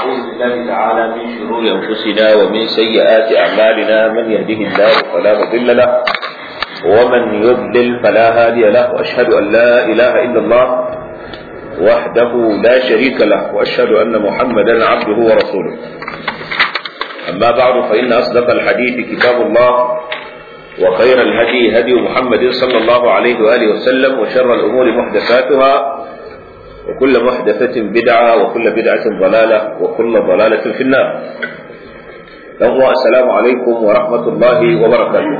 ونعوذ بالله تعالى من شرور أنفسنا ومن سيئات أعمالنا من يهده الله فلا مضل له ومن يضلل فلا هادي له وأشهد أن لا إله إلا الله وحده لا شريك له وأشهد أن محمدا عبده ورسوله أما بعد فإن أصدق الحديث كتاب الله وخير الهدي هدي محمد صلى الله عليه وآله وسلم وشر الأمور محدثاتها وكل محدثة بدعة وكل بدعة ضلالة وكل ضلالة في النار السلام عليكم ورحمة الله وبركاته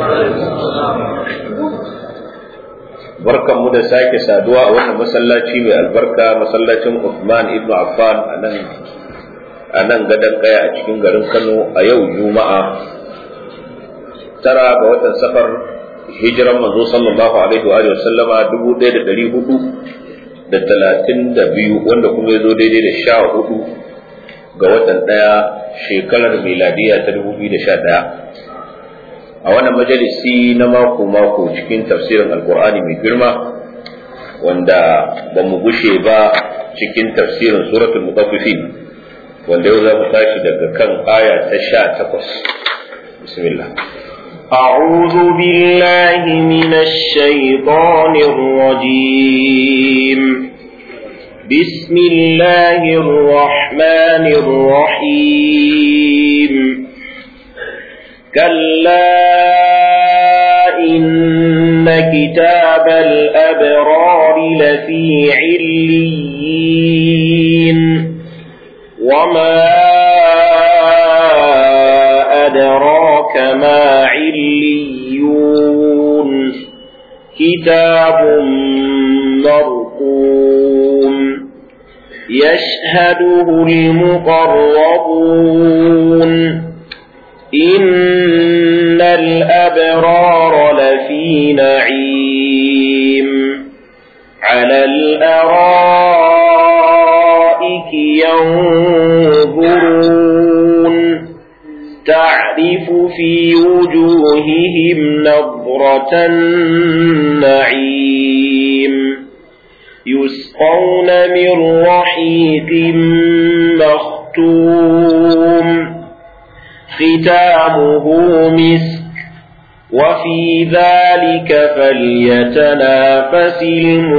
barkan mu da sake saduwa a wannan masallaci mai albarka masallacin Uthman ibn Affan a nan gadon kaya a cikin garin Kano a yau Juma'a tara ga watan safar hijiran manzo sallallahu alaihi wa sallama dubu ɗaya da ɗari hudu da talatin da biyu wanda kuma ya zo daidai da sha hudu ga watan ɗaya shekarar miladiya ta dubu biyu da sha ɗaya a wannan majalisi na mako-mako cikin tafsirin alkur'ani mai girma wanda ba mu gushe ba cikin tafsirin suratul mutaffifin wanda yau za mu tashi daga kan aya ta sha takwas bismillah أعوذ بالله من الشيطان الرجيم بسم الله الرحمن الرحيم كلا إن كتاب الأبرار لفي عليين وما أدراك ما عليون كتاب مرقوم يشهده المقربون إن الأبرار لفي نعيم على الأرائك ينظرون تعرف في وجوههم نظرة النعيم يسقون من رحيق مختوم ختامه مسك وفي ذلك فليتنافس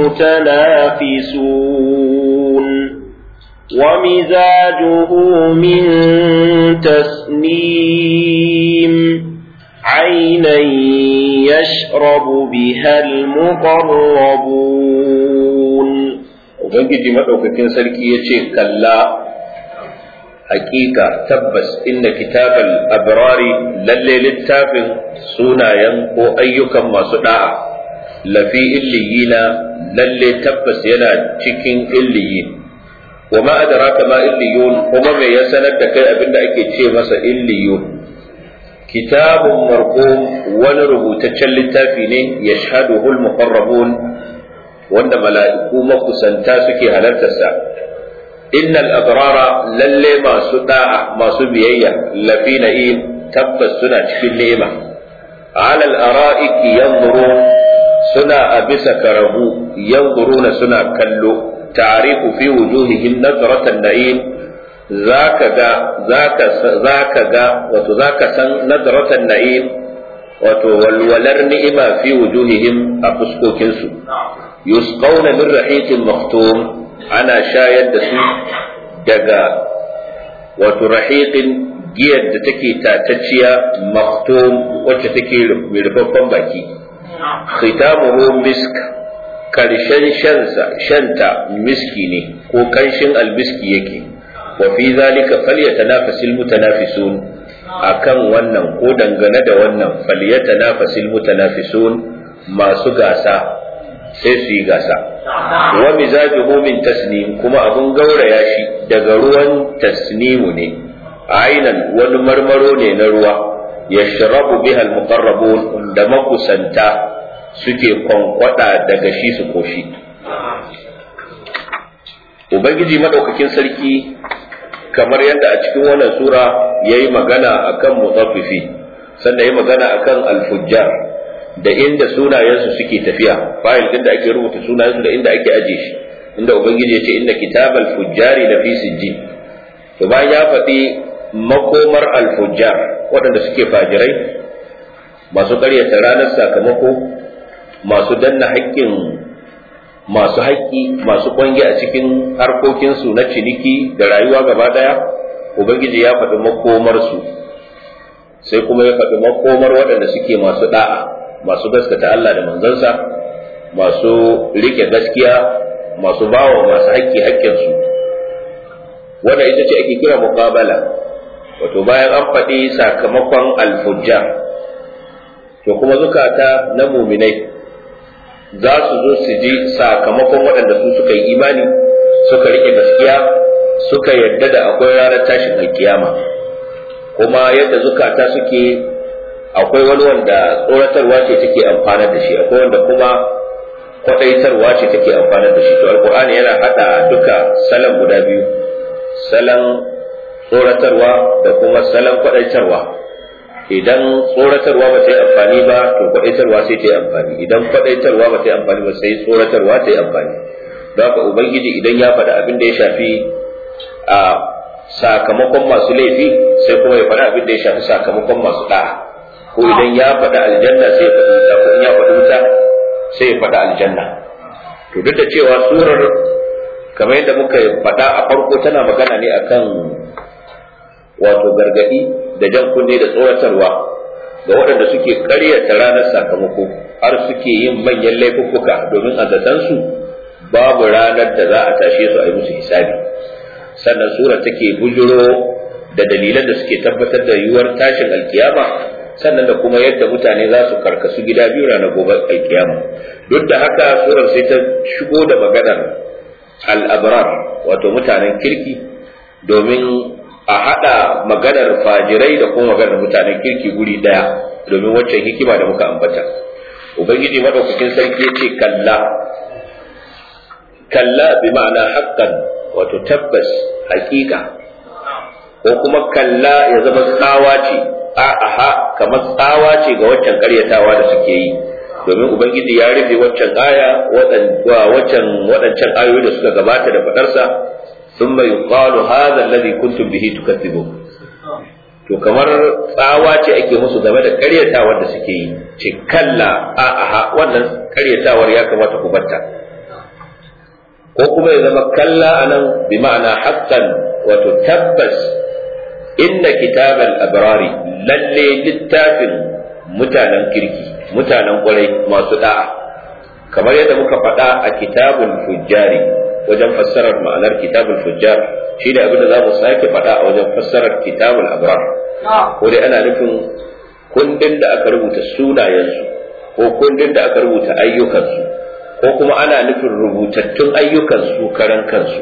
المتنافسون ومزاجه من تسنيم عينا يشرب بها المقربون Ubangiji maɗaukakin sarki ya ce, Kalla, hakika tabbas inda kitabal abrari lalle littafin sunayen ko ayyukan masu ɗa'a, lafi illiyina lalle tabbas yana cikin illiyin. wa ma adraka ma illiyun kuma me ya sanar da kai abinda ake ce masa illiyun kitabun marqum wani rubutaccen littafi ne yashhaduhu al-muqarrabun wanda mala'iku makusanta suke halartarsa innal abrara lalle masu da'a masu biyayya lafi na'im tabbas suna cikin ni'ima ala al-ara'iki yanzurun suna a bisa karabu yanzuruna suna kallo تعرف في وجوههم نظرة النعيم ذاك جا ذاك ذاك جا وتذاك سن نظرة النعيم وتولولر نئما في وجوههم أفسكو كنسو يسقون من رحيق مختوم أنا شايد سو دقا وترحيق giyar da take tatacciya maktum wacce take mai rufaffen baki khitamuhu misk karshen shansa shanta miski ne ko kanshin albiski yake wa fi zalika falyatanafasil mutanafisun akan wannan ko dangane da wannan falyatanafasil mutanafisun masu gasa sai su yi gasa wa mizajuhu min tasnim kuma abun gauraya shi daga ruwan tasnimu ne ainan wani marmaro ne na ruwa yashrabu biha almuqarrabun da makusanta suke kwankwada daga shi su koshi ubangiji madaukakin sarki kamar yadda a cikin wannan sura ya yi magana akan mutaffifi sannan ya magana akan alfujjar da inda sunayensu suke tafiya fayil din da ake rubuta sunayensu da inda ake aje shi inda ubangiji ya ce inna kitabal fujjari da fi sijjin to bayan ya faɗi makomar alfujjar waɗanda suke fajirai masu ƙaryata ranar sakamako masu danna haƙƙin masu haƙƙi masu ƙwange a cikin harkokinsu na ciniki da rayuwa gaba ɗaya ubangiji ya faɗi makomarsu sai kuma ya faɗi makomar waɗanda suke masu ɗa'a masu gaskata Allah da manzansa masu riƙe gaskiya masu bawa masu haƙƙi haƙƙinsu wanda ita ce ake kira muqabala wato bayan an faɗi sakamakon alfujjar to kuma zukata na muminai za su zo su ji sakamakon waɗanda su suka yi imani suka riƙe gaskiya suka yadda da akwai ranar tashin alkiyama kuma yadda zukata suke akwai wani wanda tsoratarwa ce take amfanar da shi akwai wanda kuma kwaɗaitarwa ce take amfanar da shi to alkur'ani yana haɗa duka salon guda biyu salon tsoratarwa da kuma salon kwaɗaitarwa idan tsoratarwa ba ta yi amfani ba to kwaɗaitarwa sai ta yi amfani idan kwaɗaitarwa ba ta yi amfani ba sai tsoratarwa ta yi amfani don haka ubangiji idan ya faɗi abin da ya shafi a sakamakon masu laifi sai kuma ya faɗi abin da ya shafi sakamakon masu ɗa'a ko idan ya faɗi aljanna sai ya faɗi wuta ko in ya faɗi wuta sai ya faɗi aljanna to duk da cewa surar kamar yadda muka faɗa a farko tana magana ne akan wato gargaɗi da jan kunne da tsoratarwa ga waɗanda suke ƙaryata ranar sakamako har suke yin manyan laifuffuka domin a zatansu babu ranar da za a tashe su a yi musu hisabi sannan sura take bujuro da dalilan da suke tabbatar da yiwuwar tashin alkiyama sannan da kuma yadda mutane za su karkasu gida biyu ranar gobe alkiyama duk da haka surar sai ta shigo da maganar al'abrar wato mutanen kirki domin a haɗa maganar fajirai da kuma maganar mutanen kirki guri ɗaya domin waccan hikima da muka ambata ubangiji madaukakin sarki ya ce kalla kalla bi ma'ana haqqan wato tabbas haƙiƙa ko kuma kalla ya zama tsawa ce a'a kamar tsawa ce ga waccan ƙaryatawa da suke yi domin ubangiji ya rufe waccan aya waccan waɗancan ayoyi da suka gabata da faɗarsa thumma yuqalu hadha alladhi kuntum bihi tukadzibun to kamar tsawa ce ake musu game da ƙaryatawar da suke yi ce kalla a'a wannan ƙaryatawar ya kamata ku batta ko kuma ya zama kalla anan bi ma'ana haqqan wato tabbas inna kitabal abrari lalle littafin mutanen kirki mutanen kwarai masu da'a kamar yadda muka faɗa a kitabul fujjari wajen fassarar ma'anar kitabul fujjar shi da abin da za mu sake faɗa a wajen fassarar kitabul abrar ko dai ana nufin kundin da aka rubuta sunayensu ko kundin da aka rubuta ayyukansu ko kuma ana nufin rubutattun ayyukansu karan kansu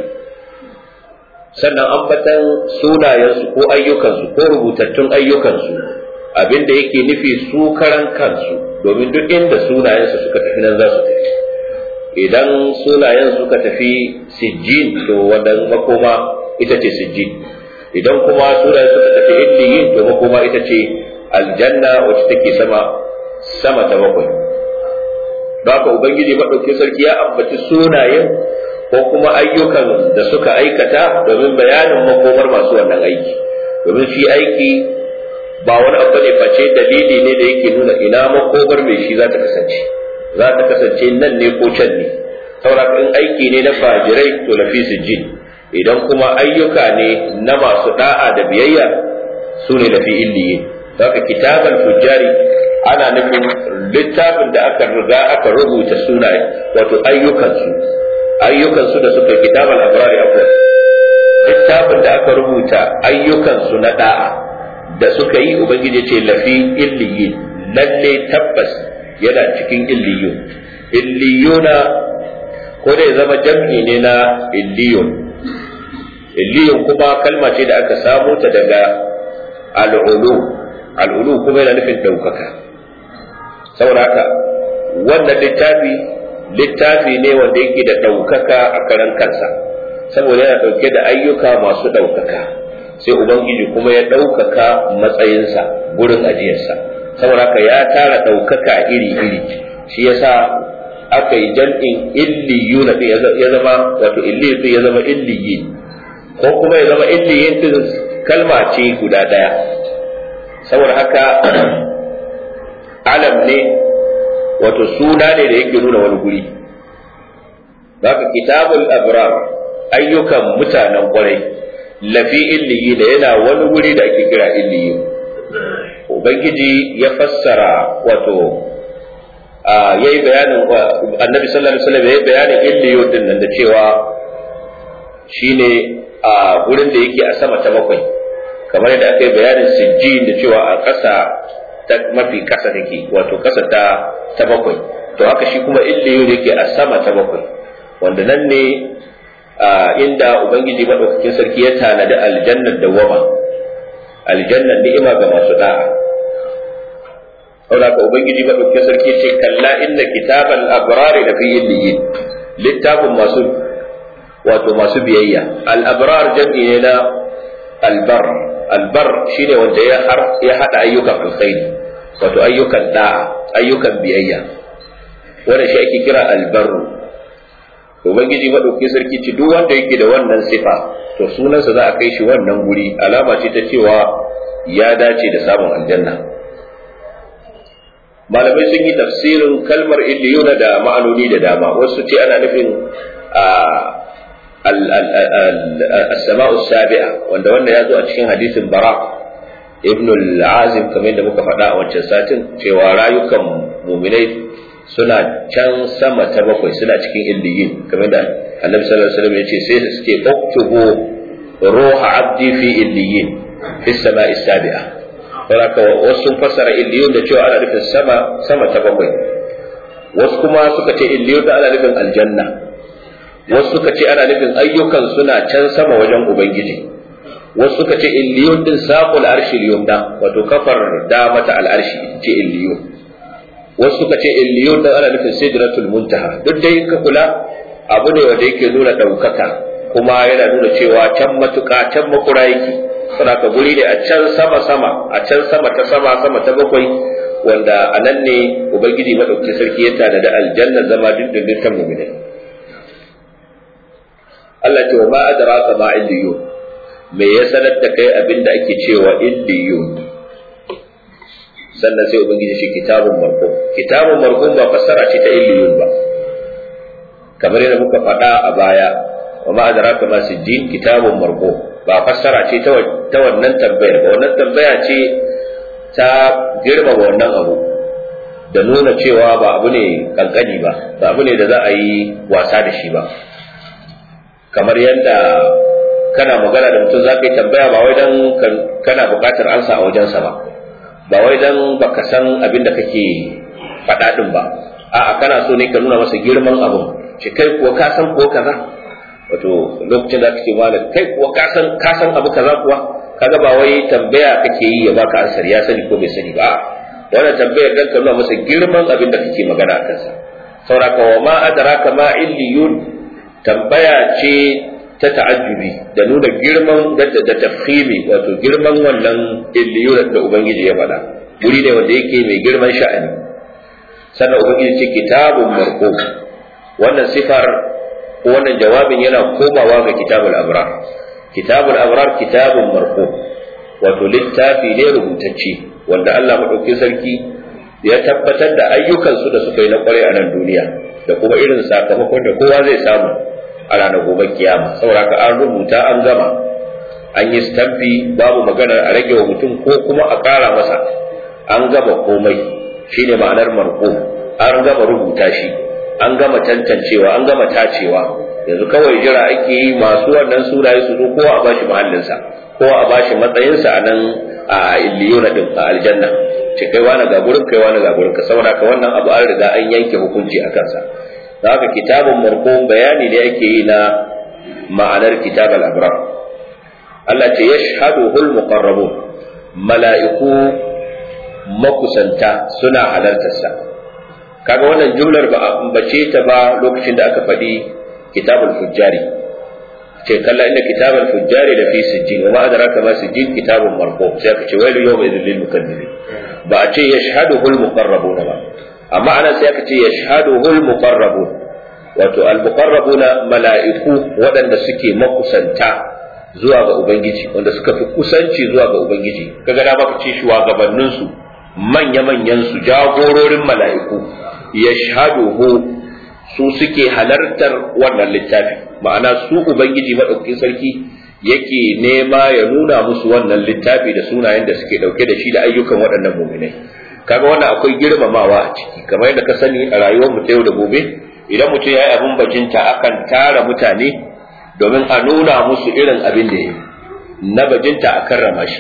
sannan ambatan sunayensu ko ayyukansu ko rubutattun ayyukansu abin da yake nufi su karan kansu domin duk inda sunayensu suka tafi nan za su tafi idan sunayen suka tafi sijjin to wannan makoma ita ce sijjin idan kuma sunayen suka tafi illiyin to makoma ita ce aljanna wacce take sama sama ta bakwai haka ubangiji maɗauki sarki ya ambaci sunayen ko kuma ayyukan da suka aikata domin bayanin makomar masu wannan aiki domin shi aiki ba wani abu ne face dalili ne da yake nuna ina makomar mai shi za ta kasance za ta kasance nan ne ko can ne saboda in aiki ne na fajirai to lafi jin idan kuma ayyuka ne na masu da'a da biyayya su ne lafi illiyin haka kitaban fujjari ana nufin littafin da aka riga aka rubuta sunaye wato ayyukansu ayyukansu da suka kitabal abrari afwan littafin da aka rubuta ayyukansu na da'a da suka yi ubangiji ce lafi illiyin lalle tabbas yana cikin illiyun illiyuna ko da ya zama jam'i ne na illiyun illiyun kuma kalma ce da aka samo ta daga al'ulu al'ulu kuma yana nufin ɗaukaka saboda haka wannan littafi littafi ne wanda yake da ɗaukaka a karan kansa saboda yana ɗauke da ayyuka masu ɗaukaka sai ubangiji kuma ya ɗaukaka matsayinsa gurin ajiyarsa saboda haka ya tara ɗaukaka iri-iri shi yasa aka yi jam'in illiyuna ya zama wato illiyu ya zama illiyi ko kuma ya zama illiyin din kalma ce guda daya saboda haka alam ne wato suna ne da yake nuna wani guri haka kitabul abrar ayyukan mutanen kwarai lafi illiyi da yana wani guri da ake kira illiyi ubangiji ya fassara wato ya yi bayanin annabi sallallahu alaihi wasallam ya yi bayanin illiyo din nan da cewa shine a gurin da yake a sama ta bakwai kamar yadda aka yi bayanin sijjin da cewa a ƙasa ta mafi ƙasa take wato ƙasa ta ta bakwai to haka shi kuma illiyo da yake a sama ta bakwai wanda nan ne inda ubangiji madaukakin sarki ya tanadi aljannar dawama aljannar ni'ima ga masu da'a saboda ka ubangiji madaukakin sarki ce kalla inna kitabal abrari da fi illiyin littafin masu wato masu biyayya al abrar jam'i ne na albar albar shine wanda ya har ya hada ayyukan alkhairi wato ayyukan da'a ayyukan biyayya wanda shi ake kira albarru ubangiji madaukakin sarki ce duk wanda yake da wannan sifa to sunansa za a kai shi wannan guri alama ce ta cewa ya dace da samun aljanna malamai sun yi tafsirin kalmar illiyuna da ma'anoni da dama wasu ce ana nufin as-sama'u sabi'a wanda wanda ya zo a cikin hadisin bara ibn al-azim kamar yadda muka faɗa a wancan satin cewa rayukan muminai suna can sama ta bakwai suna cikin illiyin kamar da annabi sallallahu alaihi wasallam ya ce sai suke uktubu ruha abdi fi illiyin fi sama'i sabi'a saboda wasu sun fassara illiyun da cewa ana nufin sama sama ta bakwai wasu kuma suka ce illiyun da ana nufin aljanna wasu suka ce ana nufin ayyukan suna can sama wajen ubangiji wasu suka ce illiyun din saqul arshi yumna wato kafar da mata al'arshi ce illiyun wasu suka ce illiyun din ana nufin sidratul muntaha duk dai in ka kula abu ne wanda yake nuna ɗaukaka kuma yana nuna cewa can matuƙa can makura yake saboda guri ne a can sama sama a can sama ta sama sama ta bakwai wanda a nan ne ubangiji madaukakin sarki ya tada da aljanna zama dindindin ta mu'minai Allah ce wa ma adraka ma illiyun me ya sanar da kai abin da ake cewa illiyun sannan sai ubangiji shi kitabun marqum kitabun marqum ba fassara ce ta illiyun ba kamar yadda muka faɗa a baya wa ma adraka ma sijjin kitabun marqum ba fassara ce ta wannan tambayar ba wannan tambaya ce ta girmama wannan abu da nuna cewa ba abu ne kankani ba ba abu ne da za a yi wasa da shi ba kamar yadda kana magana da mutum za ka yi tambaya ba wai don kana buƙatar ansa a wajensa ba ba wai don baka san abin da kake faɗa ɗin ba a'a kana so ne ka nuna masa girman abin shi kai kuwa ka san ko kaza wato lokacin da kake malam kai kuwa ka san ka san abu kaza kuwa kaga ba wai tambaya kake yi ya baka ansar ya sani ko bai sani ba wannan tambayar dan ka nuna masa girman abin da kake magana a kansa sauraka wa ma adraka ma illiyun tambaya ce ta ta'ajjubi da nuna girman da tafhimi wato girman wannan illiyun da ubangiji ya faɗa guri ne wanda yake mai girman sha'ani sannan ubangiji ce kitabun marqum wannan sifar wannan jawabin yana komawa ga kitabul abrar kitabul abrar kitabun marqum wato littafi ne rubutacce wanda Allah madaukakin sarki ya tabbatar da ayyukansu da suka yi na kwarai a nan duniya da kuma irin sakamakon da kowa zai samu a ranar gobe kiyama saboda an rubuta an gama an yi stamfi babu maganar a rage wa mutum ko kuma a ƙara masa an gama komai shine ma'anar marqum an gama rubuta shi an gama tantancewa an gama tacewa yanzu kawai jira ake yi masu wannan sunaye su zo kowa a bashi mahallinsa kowa a bashi matsayinsa a nan a illiyuna din a aljanna ce kai wani ga gurin kai wani ga gurin ka saboda ka wannan abu an riga an yanke hukunci a kansa da haka kitabun marqum bayani ne ake yi na ma'anar kitabul abrar Allah ce yashhaduhul muqarrabun mala'iku makusanta suna halartarsa kaga wannan jumlar ba a ambace ta ba lokacin da aka faɗi kitabul fujjari ce kalla inda kitabul fujjari da fi sijjin wa ma adraka ma sijjin kitabun marqum sai aka ce wailu yawma idhil lil mukazzibin ba a ce yashhaduhu al muqarrabuna ba amma ana sai aka ce yashhaduhu al muqarrabun wato al muqarrabuna mala'iku waɗanda suke makusanta zuwa ga ubangiji wanda suka fi kusanci zuwa ga ubangiji kaga da maka ce shugabannin su manya manyan su jagororin mala'iku yashhaduhu su suke halartar wannan littafi ma'ana su ubangiji madaukakin sarki yake nema ya nuna musu wannan littafi da sunayen da suke dauke da shi da ayyukan waɗannan muminai kaga wannan akwai girmamawa a ciki kamar yadda ka sani a rayuwar mu ta yau da gobe idan mutum ya yi abin bajinta akan tara mutane domin a nuna musu irin abin da ya yi na bajinta a karrama shi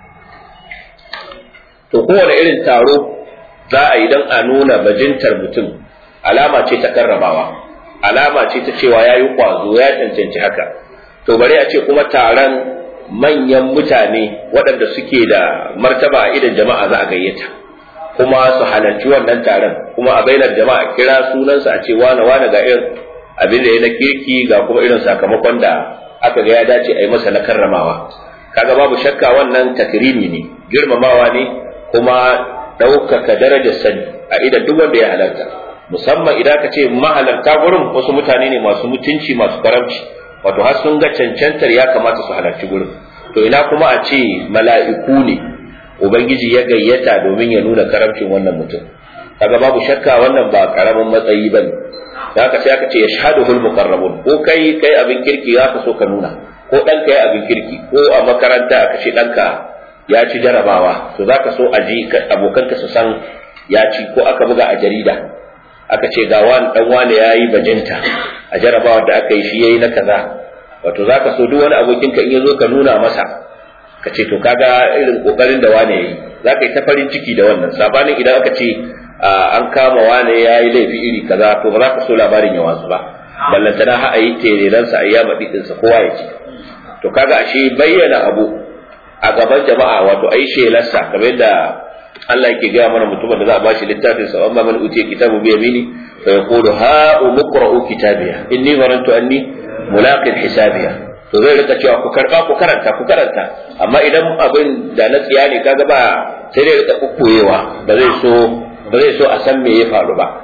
to kowane irin taro za a yi don a nuna bajintar mutum alama ce ta karramawa alama ce ta cewa ya yi kwazo ya cancanci haka to bari a ce kuma taron manyan mutane waɗanda suke da martaba a idan jama'a za a gayyata kuma su halarci wannan taron kuma a bainar jama'a kira sunansa a ce wane wane ga irin abin da ya na kirki ga kuma irin sakamakon da aka ga ya dace a yi masa na karramawa kaga babu shakka wannan takrimi ne girmamawa ne kuma ɗaukaka darajar sani a idan duk wanda ya halarta musamman idan ka ce mahalarta gurin wasu mutane ne masu mutunci masu karamci wato har sun ga cancantar ya kamata su halarci gurin to ina kuma a ce mala'iku ne ubangiji ya gayyata domin ya nuna karamcin wannan mutum kaga babu shakka wannan ba karamin matsayi bane haka sai aka ce yashhaduhul muqarrabun ko kai kai abin kirki za ka so ka nuna ko dan kai abin kirki ko a makaranta aka ce danka ya ci jarabawa to za ka so a ji abokanka su san ya ci ko aka buga a jarida aka ce ga wani dan wani yayi bajinta a jarabawa da aka yi shi yayi na kaza wato za ka so duk wani abokinka in ya zo ka nuna masa ka ce to kaga irin kokarin da wane yayi za ka yi ta farin ciki da wannan sabanin idan aka ce an kama wane ya yi laifi iri kaza to ba za ka so labarin ya wasu ba ballantana ha a yi tereransa a yi yama ɗinsa kowa ya ci to kaga ashe bayyana abu a gaban jama'a wato a yi shelarsa kamar yadda Allah yake gaya mana mutumin da za a ba shi littafin sa amma man utiya kitabu bi yamini fa yaqulu ha umqra'u kitabiya inni zarantu anni mulaqin hisabiya to zai rika cewa ku karba ku karanta ku karanta amma idan abin da na tsiya ne kaga ba sai dai rika kukkuyewa ba zai so ba zai so a san me ya faru ba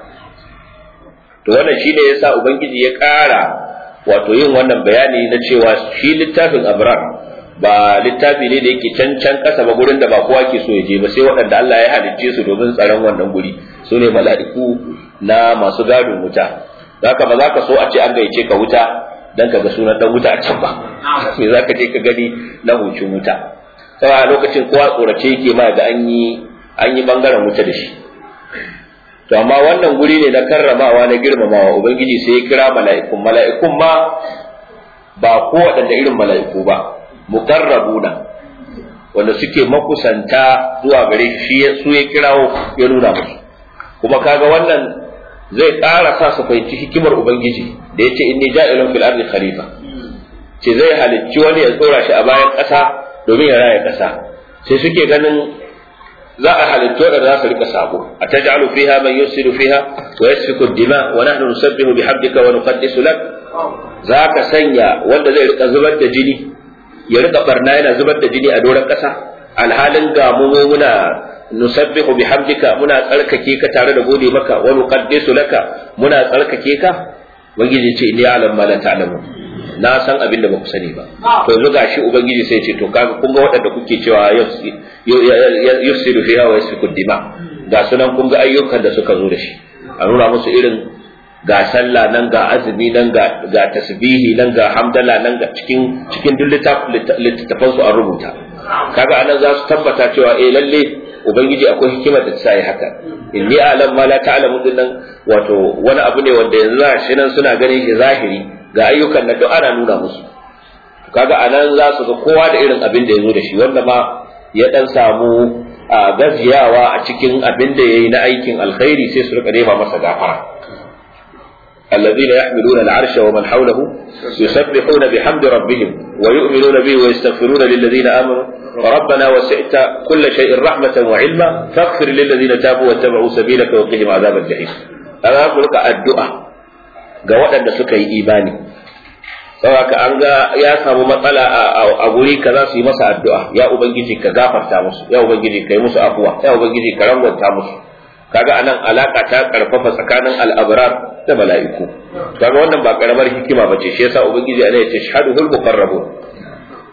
to wannan shine yasa ubangiji ya ƙara wato yin wannan bayani na cewa shi littafin abrar ba littafi ne da yake can can kasa ba gurin da ba kowa ke so ya je ba sai waɗanda Allah ya halicce su domin tsaron wannan guri su ne mala'iku na masu gadon wuta zaka ba za ka so a ce an gaice ka wuta dan ka ga sunan dan wuta a can ba me za ka je ka gani na hucin wuta sai a lokacin kowa tsorace yake ma da an yi an yi bangaren wuta da shi to amma wannan guri ne na karramawa na girmamawa ubangiji sai ya kira mala'ikun mala'ikun ma ba ko waɗanda irin mala'iku ba muqarrabuna wanda suke makusanta zuwa gare shi su ya kirawo ya nuna musu kuma kaga wannan zai ƙara sa su fahimci hikimar ubangiji da yace inni ja'ilun fil ardi khalifa ce zai halicci wani ya tsora shi a bayan ƙasa domin ya raya ƙasa sai suke ganin za a halittu da za su rika sabo a taj'alu fiha man yusiru fiha wa yasfiku dima wa nahnu nusabbihu bihamdika wa nuqaddisu lak za ka sanya wanda zai rika zubar da jini ya rika barna yana zubar da jini a doron ƙasa alhalin ga mu muna nusabbihu bihamdika muna tsarkake ka tare da gode maka wa nuqaddisu laka muna tsarkake ka ubangiji ce inni a'lam ma la ta'lamu na san abin da ba ku sani ba to yanzu gashi ubangiji sai ce to kaga kun ga waɗanda kuke cewa yusiru fiha wa yasfiku dima ga sunan kun ga ayyukan da suka zo da shi a nuna musu irin ga sallah nan ga azumi nan ga ga tasbihi nan ga hamdala nan ga cikin cikin duk littafan su an rubuta kaga anan za su tabbata cewa eh lalle ubangiji akwai hikimar da ta sa haka inni a'lam ma la ta'lamu din nan wato wani abu ne wanda yanzu shi nan suna ganin shi zahiri ga ayyukan nan duk ana nuna musu kaga anan za su ga kowa da irin abin da ya zo da shi wanda ma ya dan samu gajiyawa a cikin abin da yayi na aikin alkhairi sai su rika nema masa gafara الذين يحملون العرش ومن حوله يسبحون بحمد ربهم ويؤمنون به ويستغفرون للذين آمنوا ربنا وسعت كل شيء رحمة وعلما فاغفر للذين تابوا واتبعوا سبيلك وقهم عذاب الجحيم أنا أقول لك الدعاء ga waɗanda suka yi imani saboda an ga ya samu matsala a guri ka za su yi masa addu'a ya ubangiji ka gafarta musu ya ubangiji ka yi musu afuwa ya ubangiji ka rangwanta musu kaga anan alaka ta karfafa tsakanin al'abrar da mala'iku kaga wannan ba karamar hikima bace shi yasa ubangiji ana yace shahaduhul muqarrabun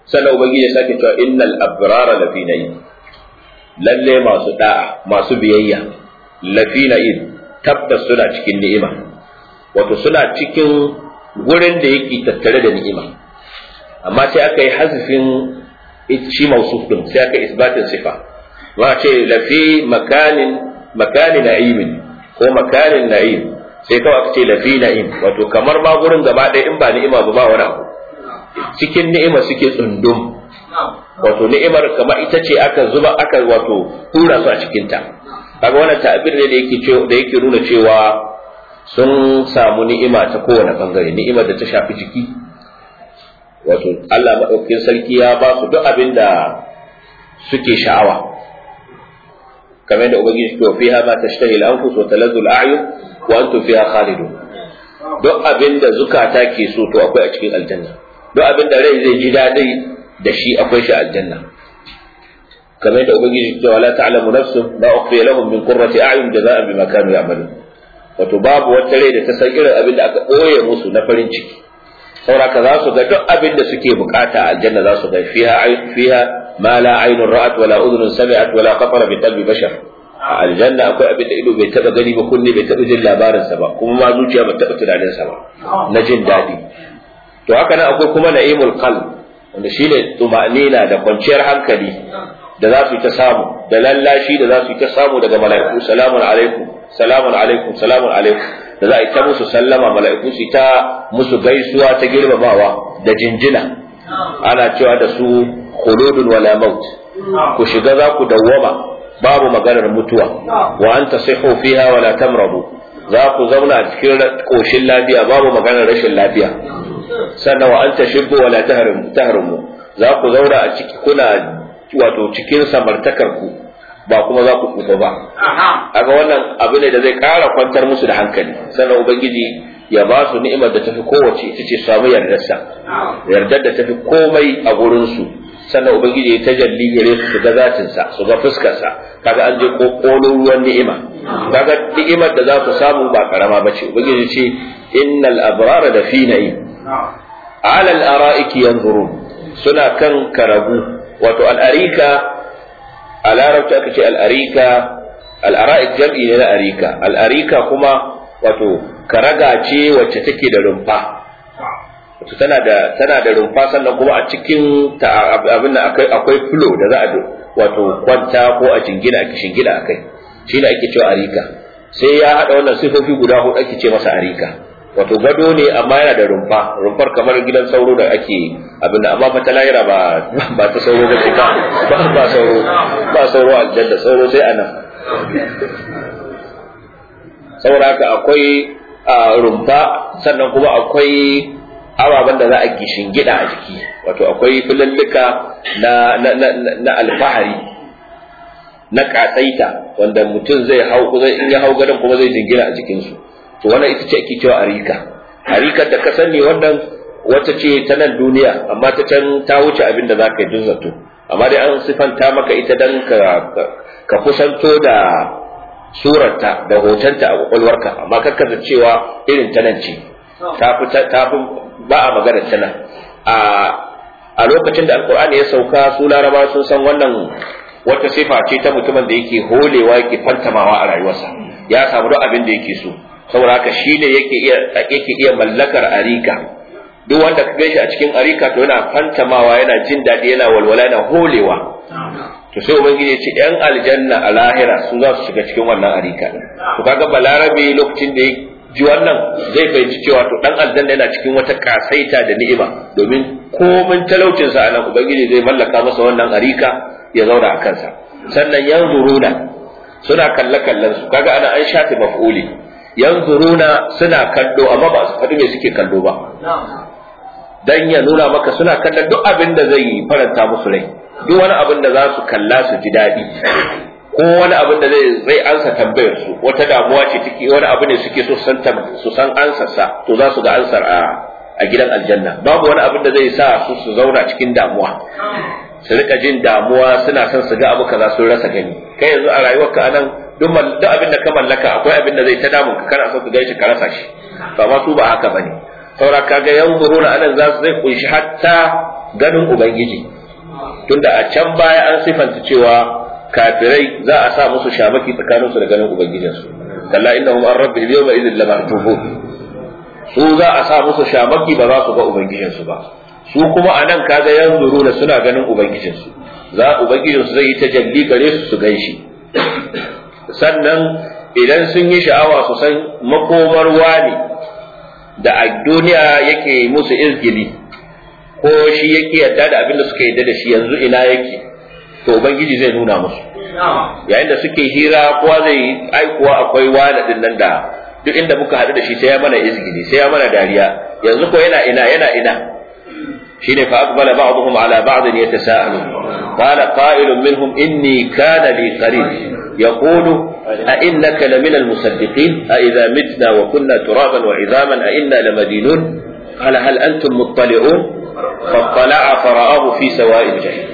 sannan ubangiji ya sake cewa innal abrara lafi na'im lalle masu da'a masu biyayya lafi na'im tabbas suna cikin ni'ima wato suna cikin gurin da yake tattare da ni'ima amma sai aka yi hazifin shi mausuf din sai aka isbatin sifa ma ce lafi makanin makanin na'imin ko makanin na'im sai kawai aka ce lafi na'im wato kamar ma gurin gaba ɗaya in ba ni'ima ba ba wani abu cikin ni'ima suke tsundum wato ni'imar kamar ita ce aka zuba aka wato hura su a cikinta kaga wannan ta'abir ne da yake da yake nuna cewa sun samu ni'ima ta kowane bangare ni'imar da ta shafi jiki wato Allah maɗaukakin sarki ya ba su duk abin da suke sha'awa kamar da ubangiji to fiha ma tashtahi al-anfus wa taladdu al-a'yun wa antum fiha khalidun duk abin da zukata ke so to akwai a cikin aljanna duk abin da rai zai ji daɗi da shi akwai shi aljanna kamar da ubangiji to wala ta'lamu nafsun ma ukhfiya lahum min qurrati a'yun jazaa'an bima kanu ya'malun wato babu wata rai da ta san irin abin da aka ɓoye musu na farin ciki sauraka za su ga duk abin da suke bukata a aljanna za su ga fiha fiha ma la aynun ra'at wala udhunun sami'at wala khatara bi qalbi bashar a aljanna akwai abin da ido bai taba gani ba kunne bai taba jin labarin sa ba kuma ma zuciya bai taba tunanin sa ba na jin dadi to haka nan akwai kuma na'imul qalb wanda shine tuma'nina da kwanciyar hankali da za su yi ta samu da lallashi da za su yi ta samu daga mala'iku salamun alaikum salamun alaikum salamun alaikum da za a yi ta musu sallama mala'iku su ta musu gaisuwa ta girmamawa da jinjina ana cewa da su khuludun wala maut ku shiga za ku dawwama babu maganar mutuwa wa anta sihu fiha wala tamradu za ku zauna cikin koshin lafiya babu maganar rashin lafiya sannan wa anta shibbu wala tahrimu za ku zauna a ciki kuna wato cikin samartakar ku ba kuma za ku tsufa ba aga wannan abu ne da zai ƙara kwantar musu da hankali sannan ubangiji ya ba su ni'imar da tafi kowace ita ce samu yardarsa yardar da tafi komai a gurinsu sannan ubangiji ya tajalli gare su su ga zatinsa su ga fuskarsa kaga an je kokolon ruwan ni'ima kaga ni'imar da za su samu ba karama bace ubangiji ce innal abrara da fi na'im ala al-ara'iki yanzurun suna kan karabu wato al-arika a larabci aka ce al'arika al'ara'ik jam'i ne na arika al'arika kuma wato karaga ce wacce take da rumfa wato tana da tana da rumfa sannan kuma a cikin ta abin da akwai akwai fulo da za a wato kwanta ko a jingina a shingina akai shi ne ake cewa arika sai ya hada wannan sifofi guda hudu ake ce masa arika wato gado ne amma yana da rumfa rumfar kamar gidan sauro da ake abin da amma fata lahira ba ba ta sauro ba ce ba ba sauro ba sauro aljanna sauro sai anan saboda haka akwai rumfa sannan kuma akwai ababen da za a gishin gida a jiki wato akwai filallika na na na alfahari na katsaita wanda mutum zai hau zai in ya hau gadon kuma zai jingina a jikinsu to wannan ita ce ake cewa arika arikar da ka sani wannan wata ce ta nan duniya amma ta can ta wuce abin da za ka yi zato amma dai an sifanta maka ita dan ka ka kusanto da surarta da hotonta a kwakwalwarka amma kakka da cewa irin ta nan ce ta fi ta fi ba a magana ta nan a a lokacin da alkur'ani ya sauka su laraba sun san wannan wata sifa ce ta mutumin da yake holewa yake fantamawa a rayuwarsa ya samu duk abin da yake so saboda haka shi ne yake iya yake iya mallakar arika duk wanda ka gaishe a cikin arika to yana fantamawa yana jin daɗi yana walwala yana holewa to sai ubangiji ya ce yan aljanna a lahira su za su shiga cikin wannan arika to kaga balarabe lokacin da ya ji wannan zai fahimci cewa to dan aljanna yana cikin wata kasaita da ni'ima domin komin talaucin sa anan ubangiji zai mallaka masa wannan arika ya zauna a kansa sannan yanzuruna suna kalle kallon su kaga ana an shafe maf'uli yanzuruna suna kallo amma ba su faɗi me suke kallo ba dan ya nuna maka suna kallon duk abin da zai faranta musu rai duk wani abin da za su kalla su ji daɗi ko wani abin da zai zai ansa tambayar su wata damuwa ce take wani abu ne suke so san su san ansar sa to za su ga ansar a a gidan aljanna babu wani abin da zai sa su su zauna cikin damuwa su rika jin damuwa suna son su ga abu kaza sun rasa gani kai yanzu a rayuwarka anan duk duk abin da ka mallaka akwai abin da zai ta damun ka kana so ka gaishe ka rasa shi ba ma su ba haka bane saura kaga yanzuruna anan za su zai kunshi hatta ganin ubangiji tunda a can baya an sifanta cewa kafirai za a sa musu shamaki tsakaninsu da ganin ubangijinsu kalla innahum an rabbihim yawma idhin lamahjubun su za a sa musu shamaki ba za su ga ubangijinsu ba su kuma a nan kaga yanzuru da suna ganin ubangijinsu za ubangijinsu zai yi tajalli gare su su ganshi sannan idan sun yi sha'awa su san makomar wani da a duniya yake musu izgili ko shi yake yadda da abin da suka yadda da shi yanzu ina yake to ubangiji zai nuna musu yayin da suke hira kowa zai aikuwa akwai wani din nan da duk inda muka haɗu da shi sai ya mana izgili sai ya mana dariya yanzu ko yana ina yana ina shine fa aqbala ba'dhum ala ba'd yatasaalu qala qa'ilun minhum inni kana li qarin yaqulu a innaka lamina almusaddiqin a idha mitna wa kunna turaban wa idhaman a inna lamadinun qala hal antum muttali'un فاطلع فرآه في سواء الجحيم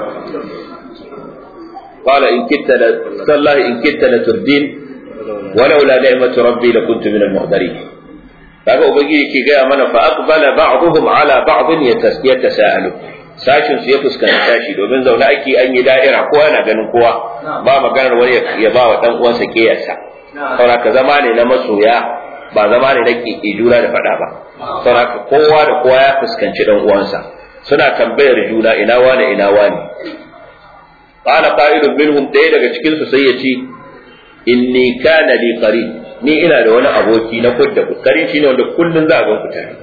قال إن كدت تالله إن كدت لتردين ولولا نعمة ربي لكنت من المهدرين kaga ubangiji ke gaya mana fa aqbala ba'dhum ala ba'd yatasaalu sashin su ya fuskanci sashi domin zaune ake an yi da'ira kowa yana ganin kowa ba maganar wani ya ba wa dan uwansa kiyarsa saboda ka zama ne na masoya ba zama ne na kike juna da fada ba saboda kowa da kowa ya fuskanci dan uwansa suna tambayar juna ina wane ina wane qala qa'ilun minhum ɗaya daga cikin su sai ya ce inni kana li qarin ni ina da wani aboki na kudda qarin shine wanda kullun za a ga ku tare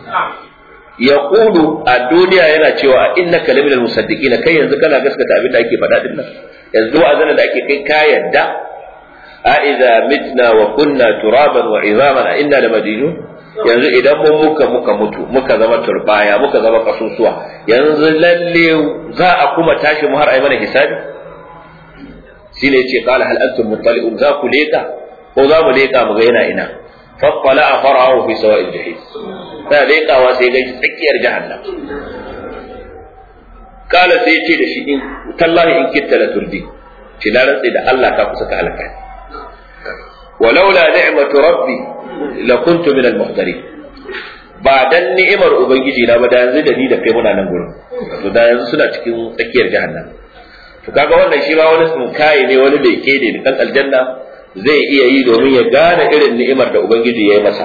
yaqulu a duniya yana cewa innaka laminal musaddiqina kai yanzu kana gaskata abin da ake faɗa din nan yanzu azana da ake kai ka yadda a idza mitna wa kunna turaban wa izaman a inna lamadinun yanzu idan mun muka muka mutu muka zama turbaya muka zama kasusuwa yanzu lalle za a kuma tashi mu har ai mana hisabi shine yace qala hal antum muttali'un za ku leka ko za mu leka mu ga yana ina fattala fara'ahu fi sawa'il jahim sai lekawa sai ga tsakiyar jahannam kala sai yace da shi in tallahi in kitta la turdi shi na rantsi da Allah ka kusa ka halaka walaula ni'matu rabbi lakuntu min al-muhdarin ba dan ni'imar ubangiji na ba da yanzu da ni da kai muna nan gurin to da yanzu suna cikin tsakiyar jahannam to kaga wannan shi ma wani tsinkaye ne wani da yake ne dan aljanna zai iya yi domin ya gane irin ni'imar da ubangiji ya yi masa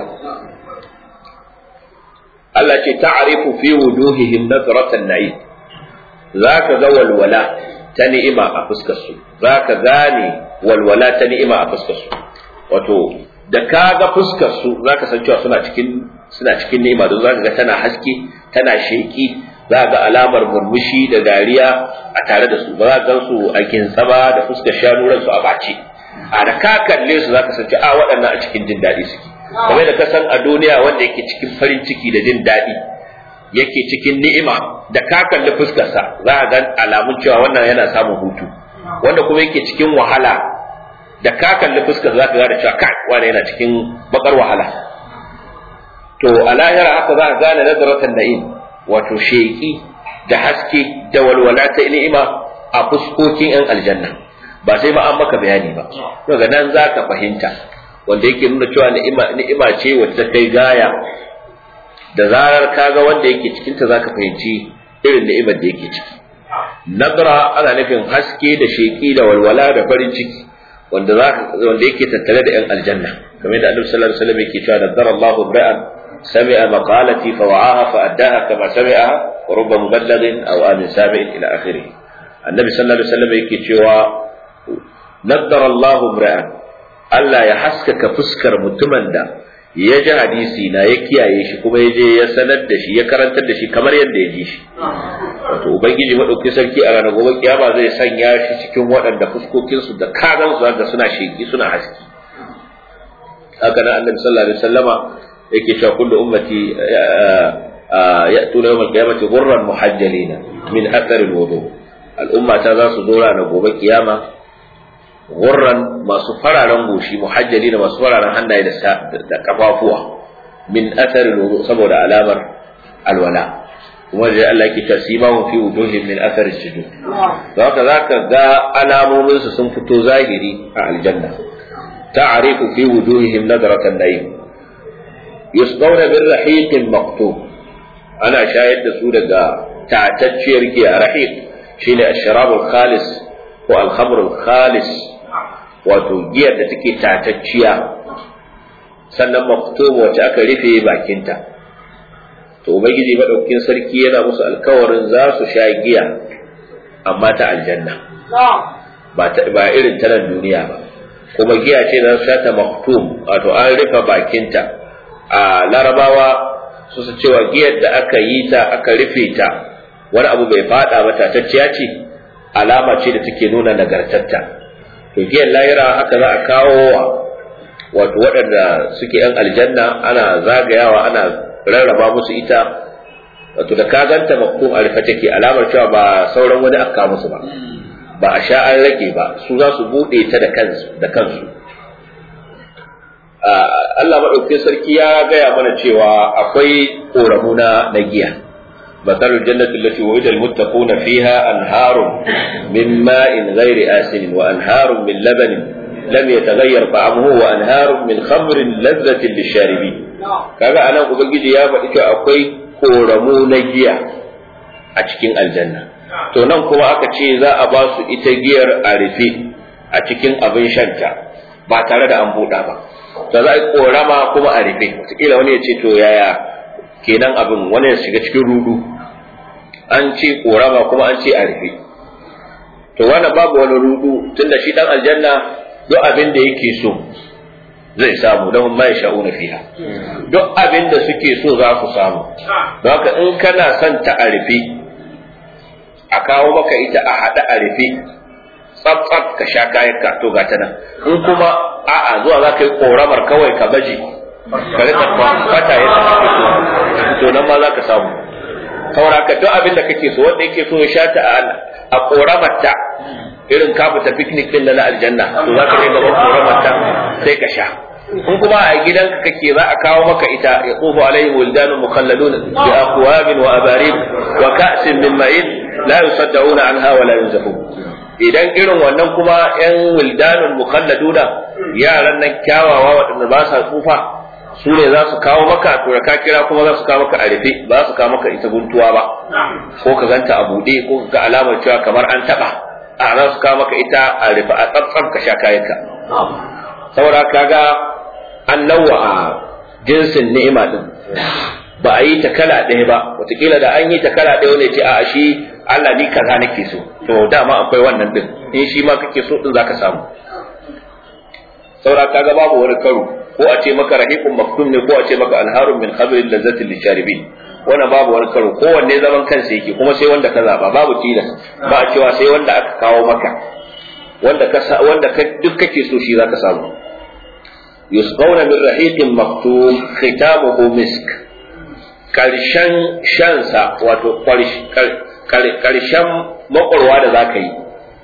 Allah ce ta'rifu fi wujuhihim nadratan na'im zaka ga walwala ta ni'ima a fuskar su zaka gane walwala ta ni'ima a fuskar su wato da ka ga fuskar su zaka san cewa suna cikin suna cikin ni'ima don zaka ga tana haske tana sheki za ga alamar murmushi da dariya a tare da su ba za ka su a kintsaba da fuskar shanu su a bace a da ka kalle su zaka san cewa waɗannan a cikin jin daɗi suke kamar da ka san a duniya wanda yake cikin farin ciki da jin daɗi yake cikin ni'ima da ka kalli fuskarsa za ka ga alamun cewa wannan yana samun hutu wanda kuma yake cikin wahala da ka kalli fuskar za ka gane cewa kai wani yana cikin bakar wahala to a lahira haka za ka gane nazaratan na'im wato sheki da haske da walwala ta ni'ima a fuskokin yan aljanna ba sai ma an maka bayani ba daga nan za ka fahimta wanda yake nuna cewa ni'ima ni'ima ce wacce ta kai gaya da zarar kaga wanda yake cikin ta zaka fahimci irin ni'imar da yake ciki nadra ana nufin haske da sheki da walwala da farin ciki wanda wanda yake tattare da yan aljanna kamar da Annabi sallallahu alaihi wasallam yake cewa nadara Allahu ra'an sami'a maqalati fa wa'aha fa addaha kama sami'aha wa rubba muballighin aw amin sami'in ila akhirih Annabi sallallahu alaihi wasallam yake cewa nadara Allahu ra'an Allah ya haskaka fuskar mutumin da ya ji hadisi na ya kiyaye shi kuma ya je ya sanar da shi ya karantar da shi kamar yadda ya ji shi wato ubangiji madauki sarki a ranar gobe kiyama zai sanya shi cikin waɗanda fuskokinsu da kazan su da suna sheki suna haski haka nan annabi sallallahu alaihi wasallama yake cewa kullu ummati ya'tuna yawmal qiyamati ghurran muhajjalina min athar alwudu al'umma ta za su zo ranar gobe kiyama gurran masu fararen goshi muhajjali da masu fararen hannaye da kafafuwa min athar wudu saboda alamar alwala kuma da Allah yake ta sima fi wujuhin min athar sujud haka zaka ga alamomin su sun fito zahiri a aljanna ta'rifu fi wujuhihim nadratan na'im yusqawna bir rahiqin maktub ana shayar da su daga tatacciyar giya rahiq shine ashrabul khalis ko alhamrul khalis wato giyar da take tatacciya sannan maktum wacce aka rufe bakinta to ubangiji madaukakin sarki yana musu alkawarin za su sha giya amma ta aljanna ba ba irin ta nan duniya ba kuma giya ce za su sha ta maktum wato an rufe bakinta a larabawa su su cewa giyar da aka yi ta aka rufe ta wani abu bai fada ba tatacciya ce alama ce da take nuna nagartatta to giyar lahira haka za a kawo wa wato waɗanda suke yan aljanna ana zagayawa ana rarraba musu ita wato da ka ganta maktum a rufe take alamar cewa ba sauran wani aka musu ba ba a sha an rage ba su za su buɗe ta da kansu da kansu Allah maɗaukin sarki ya gaya mana cewa akwai ƙoramu na na giya مثل الجنة التي وعد المتقون فيها أنهار من ماء غير آسن وأنهار من لبن لم يتغير طعمه وأنهار من خمر لذة للشاربين kaga anan ubangiji ya faɗi cewa akwai koramu na giya a cikin aljanna to nan kuma aka ce za a ba su ita giyar a rufe a cikin abin shanta ba tare da an buɗa ba to za a yi korama kuma a rufe wataƙila wani ya ce to yaya kenan abin wani ya shiga cikin rudu an ce korama kuma an ce a rufe to wannan babu wani rudu tunda shi dan aljanna duk abin da yake so zai samu don ma ya sha'una fiha duk abin da suke so za su samu don haka in kana son ta a rufe a kawo maka ita a haɗa a rufe tsaf tsaf ka sha kayan ka to gata nan in kuma a'a zuwa za ka yi koramar kawai ka baje ka rika kwata yadda kake so to nan ma za ka samu saboda ka duk abin da kake so wanda yake so ya sha ta a koramarta irin ka fita picnic din na aljanna to za ka je gaban koramarta sai ka sha in kuma a gidanka kake za a kawo maka ita ya tsofa alaihi wildanun mukhalladun bi aqwabin wa abarid wa ka'sin min ma'in la yusaddauna anha wa la yunzafun idan irin wannan kuma yan wildanun mukhalladuna yaran nan kyawawa waɗanda ba sa tsufa su ne za su kawo maka to da ka kira kuma za su kawo maka a rufe ba su kawo maka ita guntuwa ba ko ka ganta a buɗe ko ka ga alamar cewa kamar an taɓa a za su kawo maka ita a rufe a tsantsan ka sha kayanka saboda kaga an nawa a jinsin ni'ima din ba a yi ta kala ɗaya ba wataƙila da an yi ta kala ɗaya wani ce a shi Allah ni kaza nake so to dama akwai wannan din in shi ma kake so din zaka samu saboda kaga babu wani karo ko a ce maka rahiqun maktum ne ko a ce maka anharun min khamrin lazzatin lisharibin wannan babu wani karo kowanne zaman kansa yake kuma sai wanda ka zaba babu tilas ba a cewa sai wanda aka kawo maka wanda ka wanda ka duk kake so shi zaka samu yusqawna min rahiqin maktum khitamuhu misk karshen shansa wato karshen makwarwa da zaka yi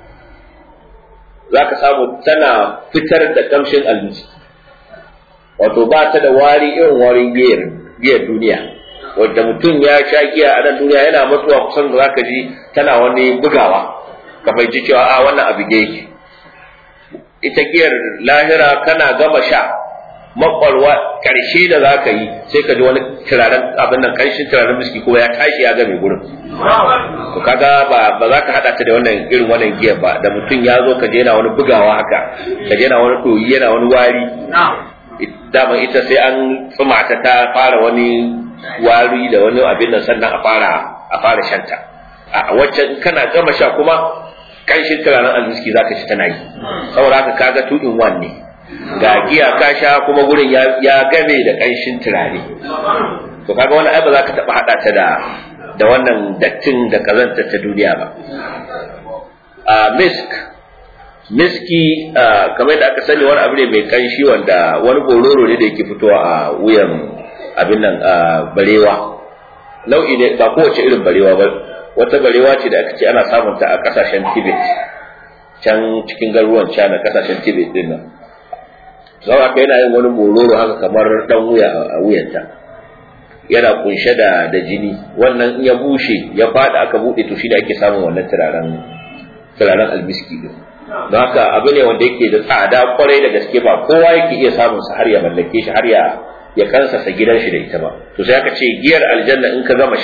zaka samu tana fitar da kamshin almisi wato ba ta da wari irin warin giyar giyar duniya wanda mutum ya sha giya a nan duniya yana mutuwa kusan da zaka ji tana wani bugawa ka fahimci cewa a wannan abu yake ita giyar lahira kana gama sha makwarwa karshe da za ka yi sai ka ji wani turaren abin nan karshen turaren miski ko ya tashi ya game gurin to kaga ba ba za ka hada ta da wannan irin wannan giyar ba da mutum ya zo ka je yana wani bugawa haka ka je yana wani doyi yana wani wari dama ita sai an tsuma ta ta fara wani wari da wani abin nan sannan a fara a fara shanta a waccan kana gama sha kuma kanshin turaren almiski zaka ci tana yi saboda haka kaga two in one ne ga giya ka sha kuma gurin ya game da kanshin turare to kaga wannan ai ba za ka taba hada ta da da wannan dattin da kazanta ta duniya ba a misk miski kamar da aka sani wani abu ne mai kanshi wanda wani bororo ne da yake fitowa a wuyan abin nan barewa nau'i ne ba kowace irin barewa ba wata barewa ce da aka ce ana samun ta a kasashen tibet can cikin garuruwan china kasashen tibet din nan sau aka yana yin wani bororo haka kamar dan wuya a wuyanta yana kunshe da da jini wannan in ya bushe ya fada aka bude to shi da ake samun wannan turaren turaren albiski din don haka abu ne wanda yake da tsada kwarai da gaske ba kowa yake iya samun sa har ya mallake shi har ya ya kansasa gidan shi da ita ba to sai aka ce giyar aljanna in ka gama sha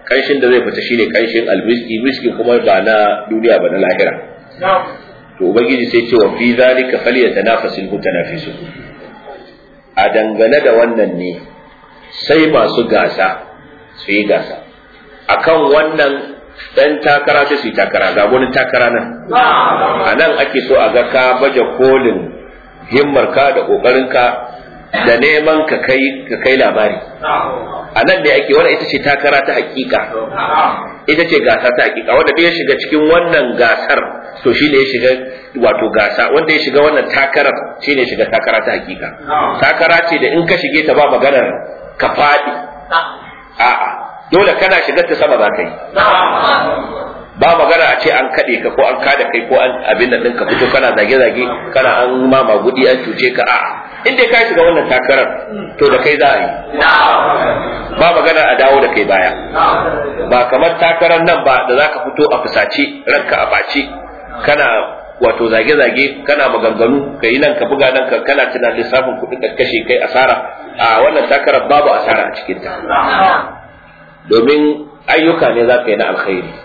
kanshin da zai fita shine kanshin almiski miski kuma ba na duniya ba na lahira to ubangiji sai ce wa fi zalika falyatanafasul mutanafisun a dangane da wannan ne sai masu gasa su yi gasa akan wannan dan takara sai su yi takara ga wani takara nan a nan ake so a ga ka baje kolin himmarka da ƙoƙarinka da neman ka kai ka kai labari a nan ne ake wanda ita ce takara ta hakika ita ce gasa ta hakika wanda ya shiga cikin wannan gasar to shi ne ya shiga wato gasa wanda ya shiga wannan takarar shi ne shiga takara ta hakika takara ce da in ka shige ta ba maganar ka faɗi a'a dole kana shigar ta sama za ka yi ba magana a ce an kaɗe ka ko an kada kai ko an abin da ɗinka fito kana zage-zage kana an ma magudi an cuce ka a'a in dai ka shiga wannan takarar to da kai za a yi ba magana a dawo da kai baya ba kamar takarar nan ba da za ka fito a fusace ranka a bace kana wato zage-zage kana maganganu ka yi nan ka buga nan ka kana tunanin lissafin kuɗin ka kashe kai asara a wannan takarar babu asara a cikinta domin ayyuka ne za ka yi na alkhairi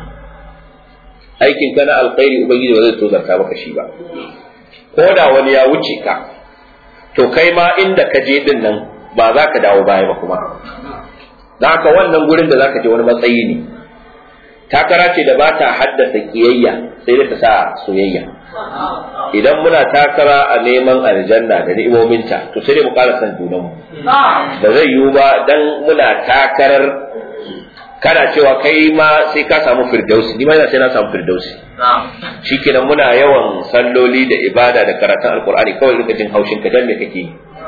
aikin ka na alkhairi ubangiji ba zai tozarta maka shi ba ko da wani ya wuce ka to kai ma inda ka je din nan ba za ka dawo baya ba kuma da haka wannan gurin da za ka je wani matsayi ne takara ce da ba ta haddasa kiyayya sai da ta sa soyayya idan muna takara a neman aljanna da ni'imominta to sai dai mu ƙara san junanmu da zai yiwu ba dan muna takarar kana cewa kai ma sai ka samu firdausi ni ma sai na samu firdausi shikenan muna yawan salloli da ibada da karatun alkur'ani kawai rika jin haushin ka dan me kake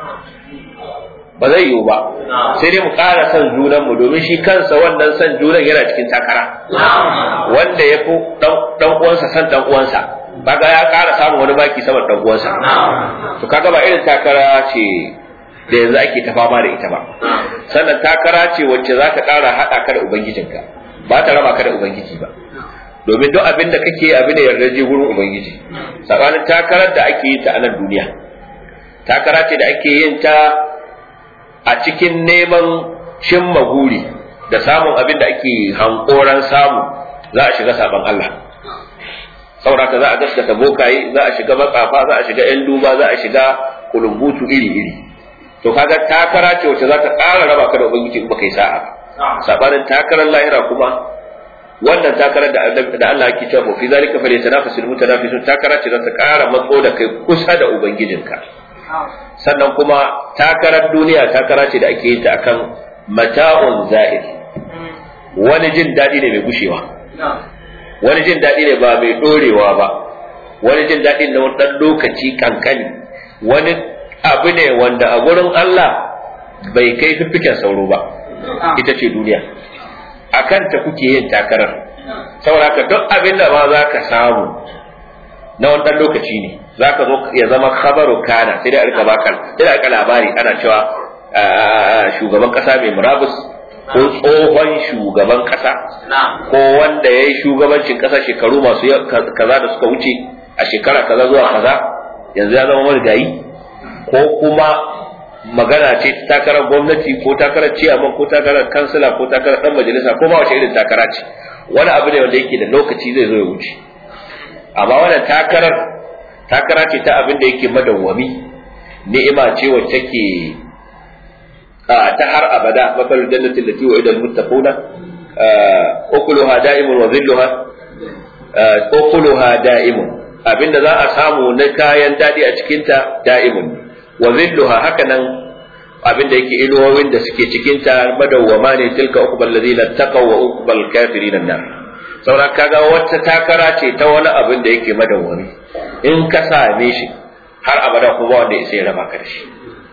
ba zai yiwu ba sai dai mu ƙara son junan mu domin shi kansa wannan son junan yana cikin takara wanda ya fi dan uwansa san dan uwansa kaga ya ƙara samun wani baki sama dan uwansa to kaga ba irin takara ce da yanzu ake ta fama da ita ba sannan takara ce wacce za ta ƙara haɗa ka da ubangijinka ba ta raba ka da ubangiji ba domin duk abin da kake abin da yarda je wurin ubangiji tsakanin takarar da ake yin ta a nan duniya takara ce da ake yin ta a cikin neman cimma guri da samun abin da ake hankoran samu za a shiga saban Allah sauraka za a gaskata bokaye za a shiga matsafa za a shiga yan duba za a shiga kulumbutu iri iri to kaga takara ce wacce za ta ƙara raba ka da ubangiji in baka yi sa'a sabanin takarar lahira kuma wannan takarar da da Allah yake cewa fi zalika fa yatanafasul mutanafisun takara ce za ta ƙara matso da kai kusa da ubangijinka sannan kuma takarar duniya takara ce da ake yin ta akan mata'un za'id wani jin daɗi ne mai gushewa wani jin daɗi ne ba mai ɗorewa ba wani jin daɗi na wani ɗan lokaci kankani wani abu ne wanda a gurin Allah bai kai fiffiken sauro ba ita ce duniya a kanta kuke yin takarar saboda ka duk abin da ba za ka samu na wani ɗan lokaci ne za ka zo ya zama khabaru kana sai da rika baka sai da rika labari ana cewa shugaban kasa mai murabus ko tsohon shugaban kasa ko wanda ya yi shugabancin kasa shekaru masu kaza da suka wuce a shekara kaza zuwa kaza yanzu ya zama marigayi ko kuma magana ce ta takarar gwamnati ko takarar ciyaman ko takarar kansila ko takarar dan majalisa ko ma wace irin takara ce wani abu ne wanda yake da lokaci zai zo ya wuce amma wannan takarar takara ce ta abin da yake madawwami ni'ima ce wacce ke ta har abada mafal jannati allati wa'ida almuttaquna ukuluha da'imun wa dhilluha ukuluha da'imun abinda za a samu na kayan dadi a cikin ta da'imun wa dhilluha hakanan abinda yake inuwowin da suke cikin ta madawwama ne tilka uqbal ladina taqaw wa uqbal kafirin nar saura kaga wata takara ce ta wani abin da yake madawwami in ka same shi har abada kuma wanda ya sai raba ka da shi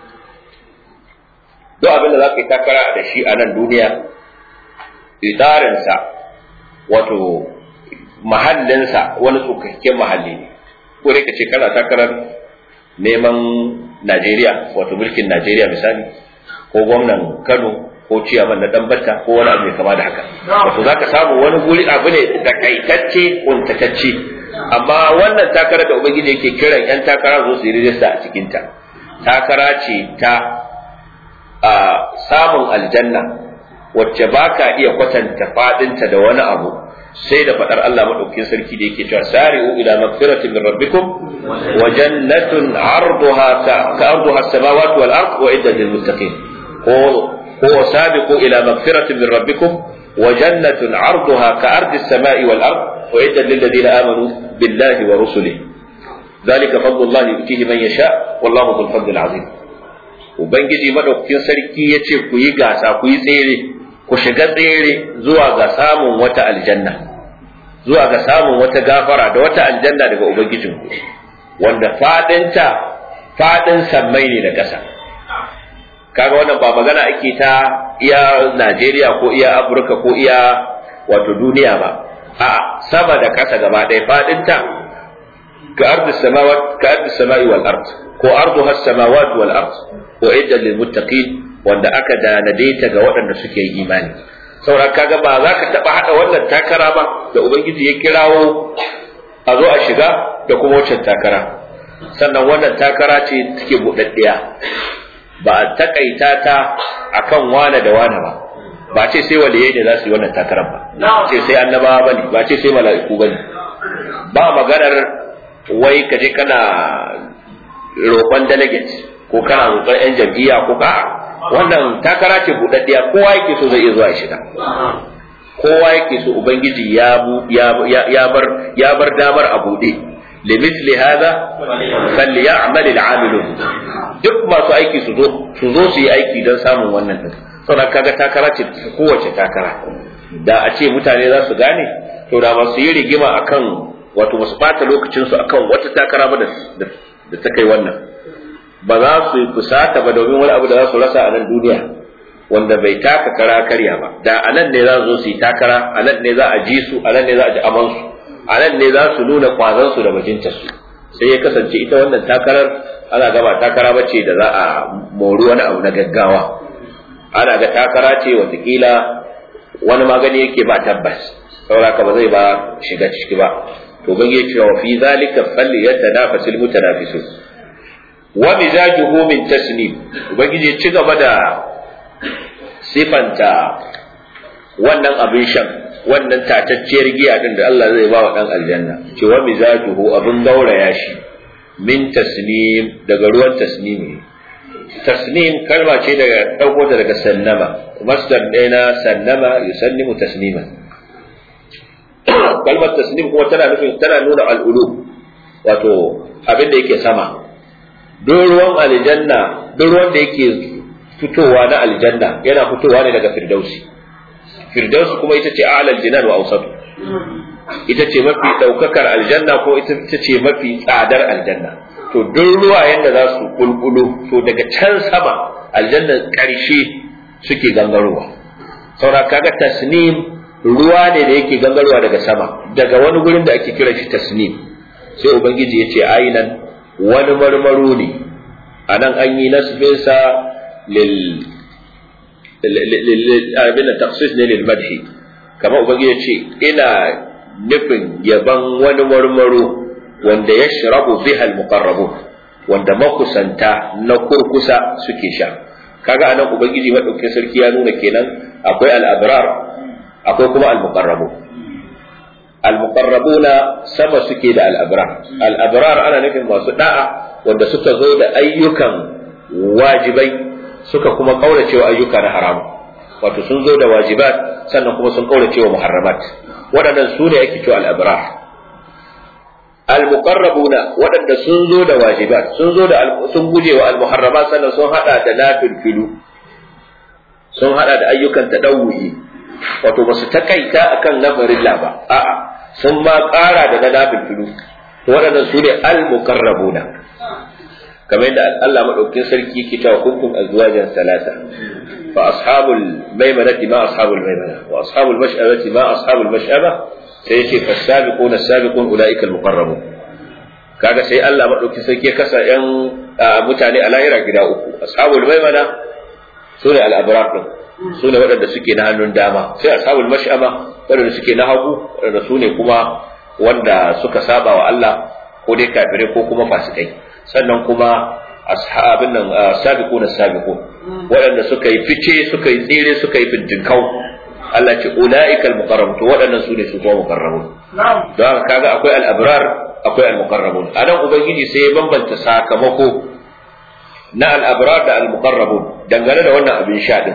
duk abin da za ka yi takara da shi a nan duniya idarinsa wato mahallinsa wani tsokakken mahalli ne ko dai ka ce kana takarar neman Najeriya wato mulkin Najeriya misali ko gwamnan Kano ko ciyaman na Dambata ko wani abu mai kama da haka wato za ka samu wani guri abu ne da kaitacce kuntatacce amma wannan takara da ubangiji yake kiran yan takara zo su yi rijista a cikinta takara ce ta a samun aljanna wacce baka iya kwatanta fadinta da wani abu sai da fadar Allah madaukakin sarki da yake cewa sari'u ila magfiratin min rabbikum wa jannatun arduha ka arduha as-samawati wal ard wa iddat lil muttaqin ko ko sabiqu ila magfiratin min rabbikum wa jannatun arduha ka ardi as-sama'i wal ard wa iddat lil ladina amanu billahi wa rusulihi ذلك فضل الله يؤتيه من يشاء والله ذو الفضل العظيم ubangiji madaukakin sarki ya ce ku yi gasa ku yi tsere ku shiga tsere zuwa ga samun wata aljanna zuwa ga samun wata gafara da wata aljanna daga ubangijinku wanda fadinta fadin sammai ne da ƙasa kaga wannan ba magana ake ta iya Najeriya ko iya Afirka ko iya wato duniya ba a sama da ƙasa gaba ɗaya fadinta ka ardi samawat ka ardi samai wal ard ko arduha samawat wal ard wa idda lil muttaqin wanda aka danade ta ga waɗanda suke yi imani saboda kaga ba za ka taɓa haɗa wannan takara ba da ubangiji ya kirawo a zo a shiga da kuma waccan takara sannan wannan takara ce take buɗaɗɗiya ba a takaita ta akan wane da wane ba ba ce sai waliyai ne za su yi wannan takarar ba ce sai annabawa bane ba ce sai mala'iku bane ba maganar wai ka je kana roƙon delegate ko kana roƙon 'yan jam'iyya ko ka wannan takara ce buɗaɗɗiya kowa yake so zai iya zuwa shiga kowa yake so ubangiji ya ya bar ya bar damar a buɗe limithli hadha falyamal al'amilun duk masu aiki su zo su zo su yi aiki don samun wannan din saboda kaga takara ce kowace takara da a ce mutane za su gane to da masu yi rigima akan wato masu bata lokacin su akan wata takara ba da ta kai wannan ba za su yi fusata ba domin wani abu da za su rasa a nan duniya wanda bai taka kara karya ba da a nan ne za su zo su yi takara a nan ne za a ji su a nan ne za a ji amansu a nan ne za su nuna kwazansu da bajintarsu sai ya kasance ita wannan takarar ana gaba takara ba ce da za a mori wani abu na gaggawa ana ga takara ce watakila wani magani yake ba tabbas sauraka ba zai ba shiga ciki ba to ban yake cewa fi zalika falli yatanafasul mutanafisun wa mizajuhu min tasnim ubangiji ya ci gaba da sifanta wannan abin shan wannan tatacciyar giya din da Allah zai ba wa dan aljanna ce wa mizajuhu abin gauraya shi min tasnim daga ruwan tasnimi tasnim kalma ce daga dauko ta daga sannama masdar ɗaya na sannama yusannimu tasniman kalmar tasnim kuma tana nufin tana nuna al'ulu wato abin da yake sama duk ruwan aljanna duk ruwan da yake fitowa na aljanna yana fitowa ne daga firdausi firdausi kuma ita ce a'lal jinan wa awsatu ita ce mafi daukakar aljanna ko ita ce mafi tsadar aljanna to duk ruwa yanda za su kulkulu to daga can sama aljanna karshe suke gangarowa saura kaga tasnim ruwa ne da yake gangarowa daga sama daga wani gurin da ake kira shi tasnim sai ubangiji ya ce ainan wani marmaro ne a nan an yi nasbinsa lil abin da taksis ne lil madhi kamar ubangiji ya ce ina nufin yaban wani marmaro wanda ya shirabu biha al wanda makusanta na kurkusa suke sha kaga anan ubangiji madaukakin sarki ya nuna kenan akwai al-abrar akwai kuma al-muqarrabu al-muqarrabuna sama suke da al-abrar al-abrar ana nufin masu da'a wanda suka zo da ayyukan wajibai suka kuma kaurace wa ayyuka na haram wato sun zo da wajibat sannan kuma sun kaurace wa muharramat waɗannan su ne ake cewa al-abrar al-muqarrabuna waɗanda sun zo da wajibat sun zo da sun guje wa al-muharramat sannan sun hada da nafil sun hada da ayyukan tadawwi wato ba su takaita akan lamarin ba a'a sun ma ƙara da na nafil filu to waɗannan su ne al-muqarrabuna kamar yadda Allah madaukakin sarki yake cewa kuntum azwajan salasa fa ashabul maimanati ma ashabul maimana wa ashabul mash'abati ma ashabul mash'aba sai yace fasabiquna sabiqun ulaika al-muqarrabun kaga sai Allah madaukakin sarki ya kasa yan mutane a lahira gida uku ashabul maimana su ne al-abrar din su ne waɗanda suke na hannun dama sai ashabul mash'ama waɗanda suke na hagu waɗanda su ne kuma wanda suka saba wa Allah ko dai kafirai ko kuma fasikai sannan kuma ashabin nan sabiquna sabiqun waɗanda suka yi fice suka yi tsere suka yi fintinkau Allah ce ulaika al-muqarrabun to waɗannan su ne su kuma muqarrabun don haka kaga akwai al-abrar akwai al-muqarrabun anan ubangiji sai ya bambanta sakamako na al-abrar da al-muqarrabun dangane da wannan abin sha din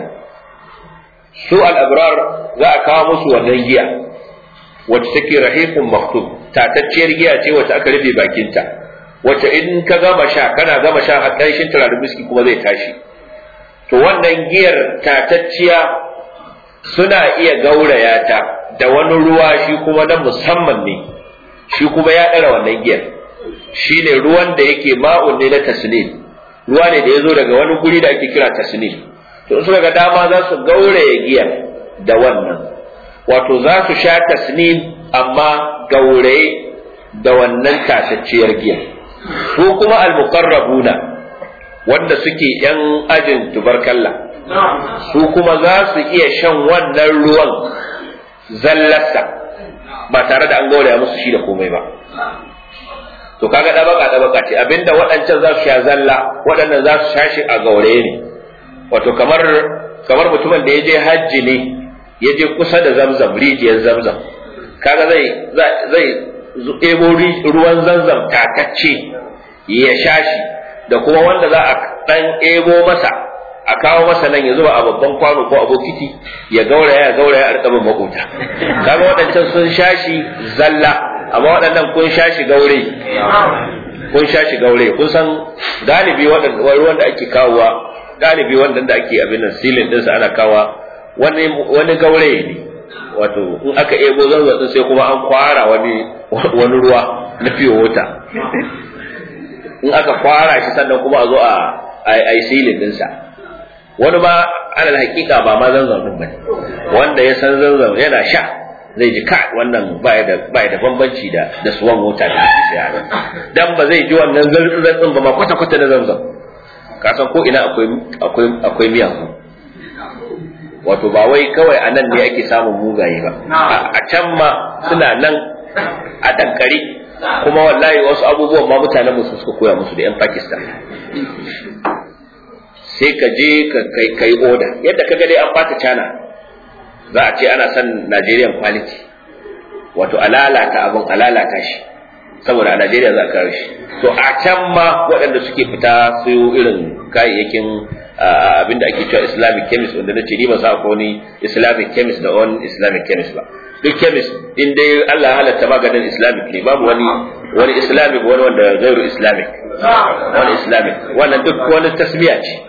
su al-abrar za a kawo musu wannan giya wacce take rahiqun maktub tatacciyar giya ce wacce aka rufe bakinta wacce in ka gama sha kana gama sha har ƙarshen turaren biski kuma zai tashi to wannan giyar tatacciya suna iya gauraya ta da wani ruwa shi kuma na musamman ne shi kuma ya ɗara wannan giyar shi ne ruwan da yake ma'un ne na tasnim ruwa ne da ya zo daga wani guri da ake kira tasnim to suka ga dama za su gauraya giyar da wannan wato za su sha tasnim amma gauraye da wannan tatacciyar giyar su kuma al-muqarrabuna wanda suke yan ajin tubarkalla su kuma za su iya shan wannan ruwan zallarsa ba tare da an gauraya musu shi da komai ba to kaga dabaka dabaka ce abinda waɗancan za su sha zalla waɗannan za su sha shi a gauraye ne wato kamar kamar mutumin da ya je hajji ne ya je kusa da zamzam rijiyar zamzam kaga zai zai ebo ruwan zamzam takacce ya sha shi da kuma wanda za a ɗan ebo masa a kawo masa nan ya zuba a babban kwano ko a bokiti ya gauraya ya gauraya a rikabin makota kaga waɗancan sun sha shi zalla amma waɗannan kun sha shi gaure kun sha shi gaure kun san galibi ruwan da ake kawowa galibi wanda da ake abin nan silin ɗinsa ana kawa wani wani gaure ne wato in aka ebo zanzan sai kuma an kwara wani wani ruwa na fiye wata in aka kwara shi sannan kuma a zo a a yi silin dinsa wani ma alal hakika ba ma zanzan din bane wanda ya san zanzan yana sha zai ji kai wannan baya da baya da bambanci da da suwan mota da ake siya dan ba zai ji wannan zanzan ba ma kwata kwata da zanzan ka san ko ina akwai akwai akwai miyagu wato ba wai kawai a nan ne ake samun mugaye ba a can ma suna nan a dankari kuma wallahi wasu abubuwan ma mutanen musu suka koya musu da 'yan Pakistan sai ka je ka kai oda yadda ka dai an fata cana za a ce ana son Nigerian quality wato alalata abin alalata shi saboda a Najeriya za a kare shi to a can ma waɗanda suke fita su irin kayayyakin abinda ake cewa islamic chemist wanda na ce ni ba sa ko ni islamic chemist da on islamic chemist ba duk chemist in dai Allah halatta maganin islamic ne babu wani wani islamic wani wanda gairu islamic wani islamic wannan duk wani tasmiya ce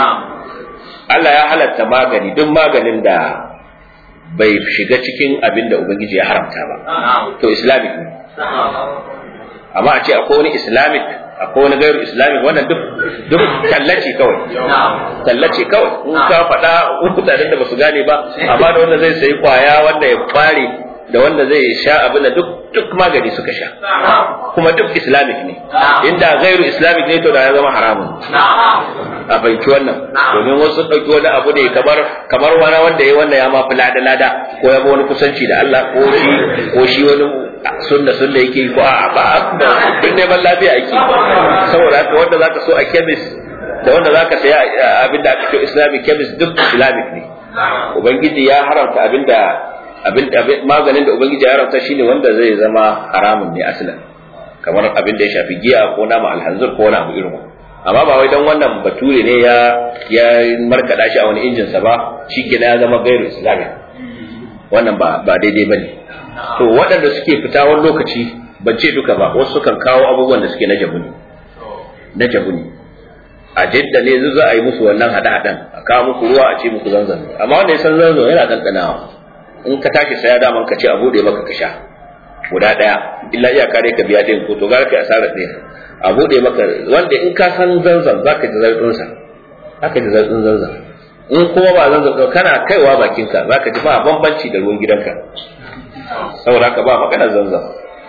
Allah ya halatta magani duk maganin da bai shiga cikin abin da ubangiji ya haramta ba to islamic ne amma a ce akwai wani islamic akwai wani gairu islamic wannan duk duk tallace kawai tallace kawai in ka faɗa mutanen da basu gane ba amma da wanda zai sayi kwaya wanda ya kware da wanda zai sha abin da duk duk magani suka sha kuma duk islamic ne inda gairu islamic ne to da ya zama haramun a banki wannan domin wasu ɗauki wani abu ne kamar kamar wani wanda ya wanda ya ma fi lada lada ko ya wani kusanci da Allah ko shi ko shi wani sunna sunna yake ko a ba duk neman lafiya ake saboda haka wanda zaka so a chemist da wanda zaka saya abinda aka ce islamic chemist duk islamic ne ubangiji ya haramta abinda abin maganin da ubangiji ya haramta shine wanda zai zama haramun ne asalin kamar abin da ya shafi giya ko nama alhanzur ko wani abu irin amma ba wai dan wannan bature ne ya ya markada shi a wani injin sa ba shikenan ya zama gairu islamic wannan ba ba daidai bane to waɗanda suke fita wani lokaci ban ce duka ba wasu sukan kawo abubuwan da suke na jabu ne na jabu ne a jidda ne za a yi musu wannan hada-hadan a kawo muku ruwa a ce muku zanzan amma wanda ya san zanzan yana ɗanɗanawa in ka tashi saya daman ka ce a bude maka ka sha guda daya illa iyaka dai ka biya din ko to gara kai asarar ɗaya a bude maka wanda in ka san zanzan zaka ji zartsin sa zaka ji zartsin zanzan in kuma ba zanzan to kana kaiwa bakin ka zaka ji ba bambanci da ruwan gidanka saboda haka ba magana zanzan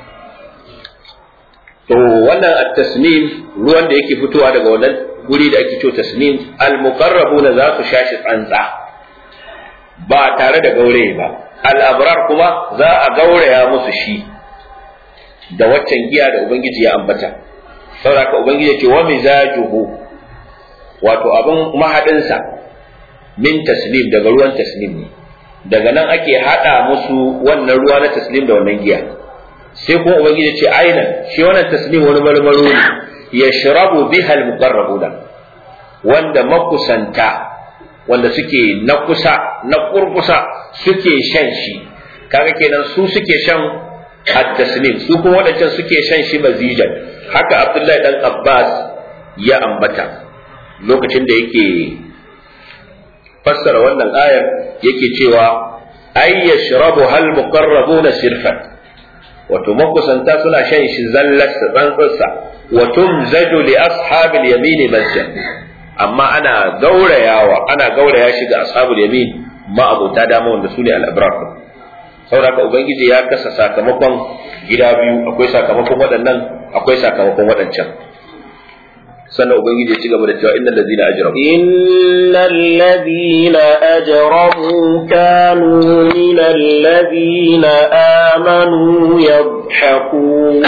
to wannan at-tasnim ruwan da yake fitowa daga wannan guri da ake cewa tasnim al-muqarrabuna za su shashi tsantsa ba tare da gaure ba al'abrar kuma za a gauraya musu shi da waccan giya da ubangiji ya ambata saboda ubangiji ce wa mizajuhu wato abin mahadinsa min taslim daga ruwan taslim ne daga nan ake hada musu wannan ruwa na taslim da wannan giya sai kuma ubangiji ce ainan shi wannan taslim wani marmaro ne yashrabu biha al-muqarrabuna wanda makusanta wanda suke na kusa na kurkusa suke shan shi kaga kenan su suke shan at-taslim su kuma wadancan suke shan shi mazijan haka Abdullahi dan Abbas ya ambata lokacin da yake fassara wannan ayar yake cewa ay yashrabu hal muqarrabuna sirfan wato makusanta suna shan shi zallar tsantsarsa wa tumzaju li ashabil yamin masjid amma ana gaurayawa ana gauraya shi ga ashabul yamin ma abota dama wanda sune al-abrar saboda ubangiji ya kasa sakamakon gida biyu akwai sakamakon waɗannan akwai sakamakon waɗancan sannan ubangiji ya ci gaba da cewa innal ladina ajramu innal ladina ajramu kanu minal ladina amanu yadhhakun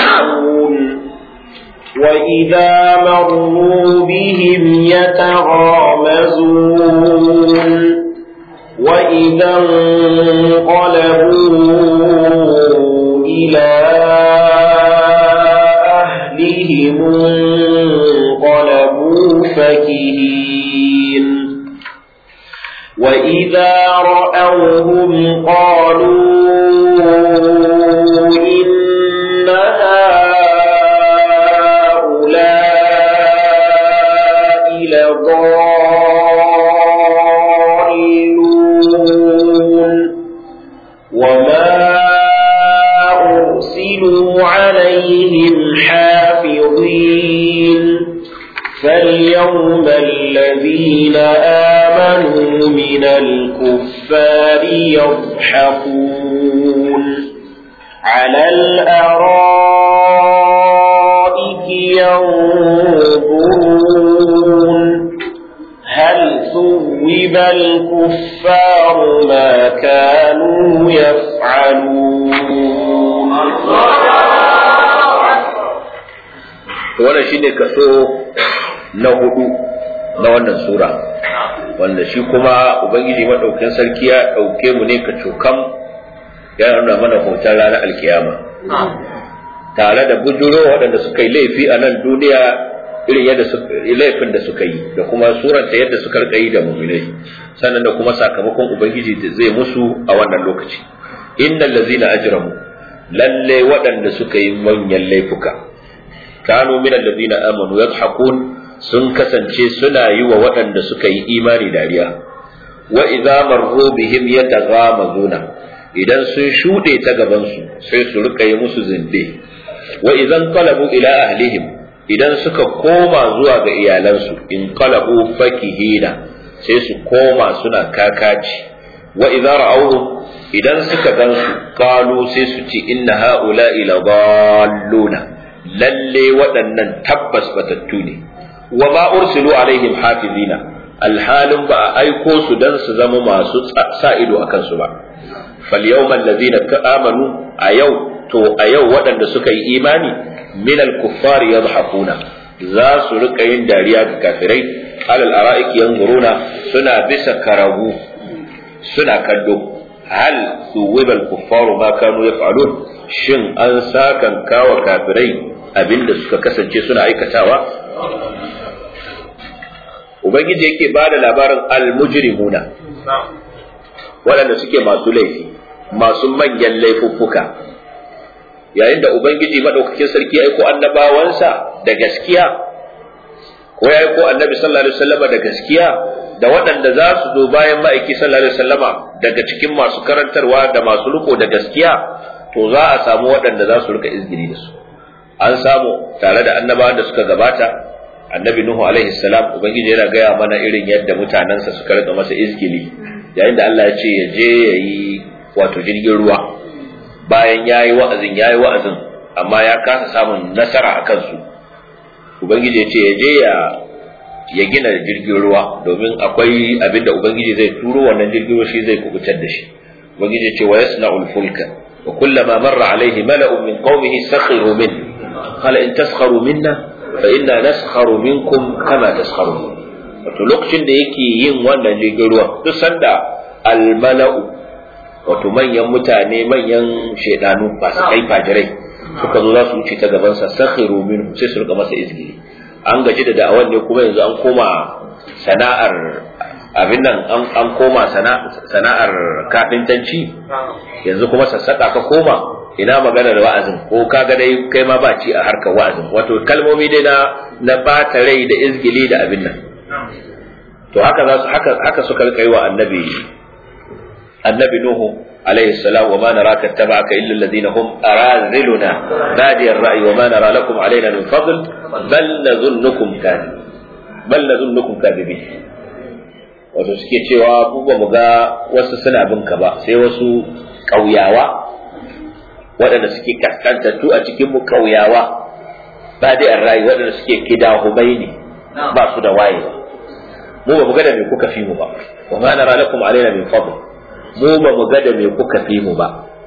وإذا مروا بهم يتغامزون وإذا انقلبوا إلى أهلهم انقلبوا فكهين وإذا رأوهم قالوا إن لضالون وما أرسلوا عليهم حافظين فاليوم الذين آمنوا من الكفار يضحكون على الأرائك ينظرون هل ثوب الكفار ما كانوا يفعلون wannan shine kaso na hudu na wannan sura wanda shi kuma ubangiji madaukakin sarki ya dauke mu ne ka cokam ya nuna mana hoton ranar alkiyama tare da bujuro waɗanda suka yi laifi a nan duniya irin yadda laifin da suka yi da kuma suranta yadda suka rika yi da muminai sannan da kuma sakamakon ubangiji da zai musu a wannan lokaci innal ladzina ajramu lalle waɗanda suka yi manyan laifuka kanu min alladzina amanu yadhakun sun kasance suna yi wa waɗanda suka yi imani dariya wa idza marru bihim yataghamazuna idan sun shuɗe ta gaban su sai su rika yi musu zinde wa idan qalabu ila ahlihim idan suka koma zuwa ga iyalansu in qalabu fakihina sai su koma suna kakaci wa idza ra'awhum idan suka gansu qalu sai su ci inna haula ila dalluna lalle waɗannan tabbas batattu ne wa ma ursilu alaihim hafizina alhalin ba a aiko su dan su zama masu sa ido akan su ba fal yawmal ladina amanu a yau to a yau waɗanda suka yi imani min al-kuffari yadhakuna za su rika yin dariya ga kafirai alal ara'iki yanzuruna suna bisa karagu suna kallo hal suwiba al-kuffaru ma kanu yaf'alun shin an sakan kawa kafirai abinda suka kasance suna aikatawa ubangiji yake bada labarin al-mujrimuna waɗanda suke masu laifi masu manyan laifuffuka yayin da ubangiji madaukakin sarki ya aiko annabawansa da gaskiya ko ya aiko annabi sallallahu alaihi wasallama da gaskiya da waɗanda za su zo bayan ma'aiki sallallahu alaihi wasallama daga cikin masu karantarwa da masu riko da gaskiya to za a samu waɗanda za su rika izgiri da su an samu tare da annabawan da suka gabata annabi nuhu alaihi salam ubangiji yana gaya mana irin yadda mutanensa suka rika masa izgili yayin da Allah ya ce ya je ya yi wato jirgin ruwa bayan ya yi wa'azin ya yi wa'azin amma ya kasa samun nasara a kansu ubangiji ya ce ya je ya gina jirgin ruwa domin akwai abin da ubangiji zai turo wannan jirgin ruwa shi zai kubutar da shi ubangiji ya ce wa yasna'ul fulka wa kullama marra alaihi mala'un min qaumihi sakhiru min qala in taskharu minna fa inna naskharu minkum kama taskharun wato lokacin da yake yin wannan jirgin ruwan duk sanda almala'u wato manyan mutane manyan shaidanu masu kai fajirai suka zo za su wuce ta gabansa sakhiru minhu sai su rika masa izgili an gaji da da'awan ne kuma yanzu an koma sana'ar abin nan an koma sana'ar kafintanci yanzu kuma sassaƙa ka koma ina maganar wa'azin ko ka ga dai kai ma ba ci a harkar wa'azin wato kalmomi dai na na bata rai da izgili da abin nan to haka za su haka haka suka rika yi wa annabi annabi nuhu عليه السلام وما نراك اتبعك إلا الذين هم أراذلنا بادي الرأي وما نرى لكم علينا من فضل بل نظنكم كاذبين بل نظنكم كاذبين wato suke cewa mu ba mu ga wasu suna bin ka ba sai wasu ƙauyawa waɗanda suke kaskantattu a cikin mu ƙauyawa ba dai an rayu waɗanda suke kidahumai ne ba su da waye mu ba mu ga da me kuka fi mu ba wa ma nara lakum alaina min fadl mu ba mu ga da me kuka fi mu ba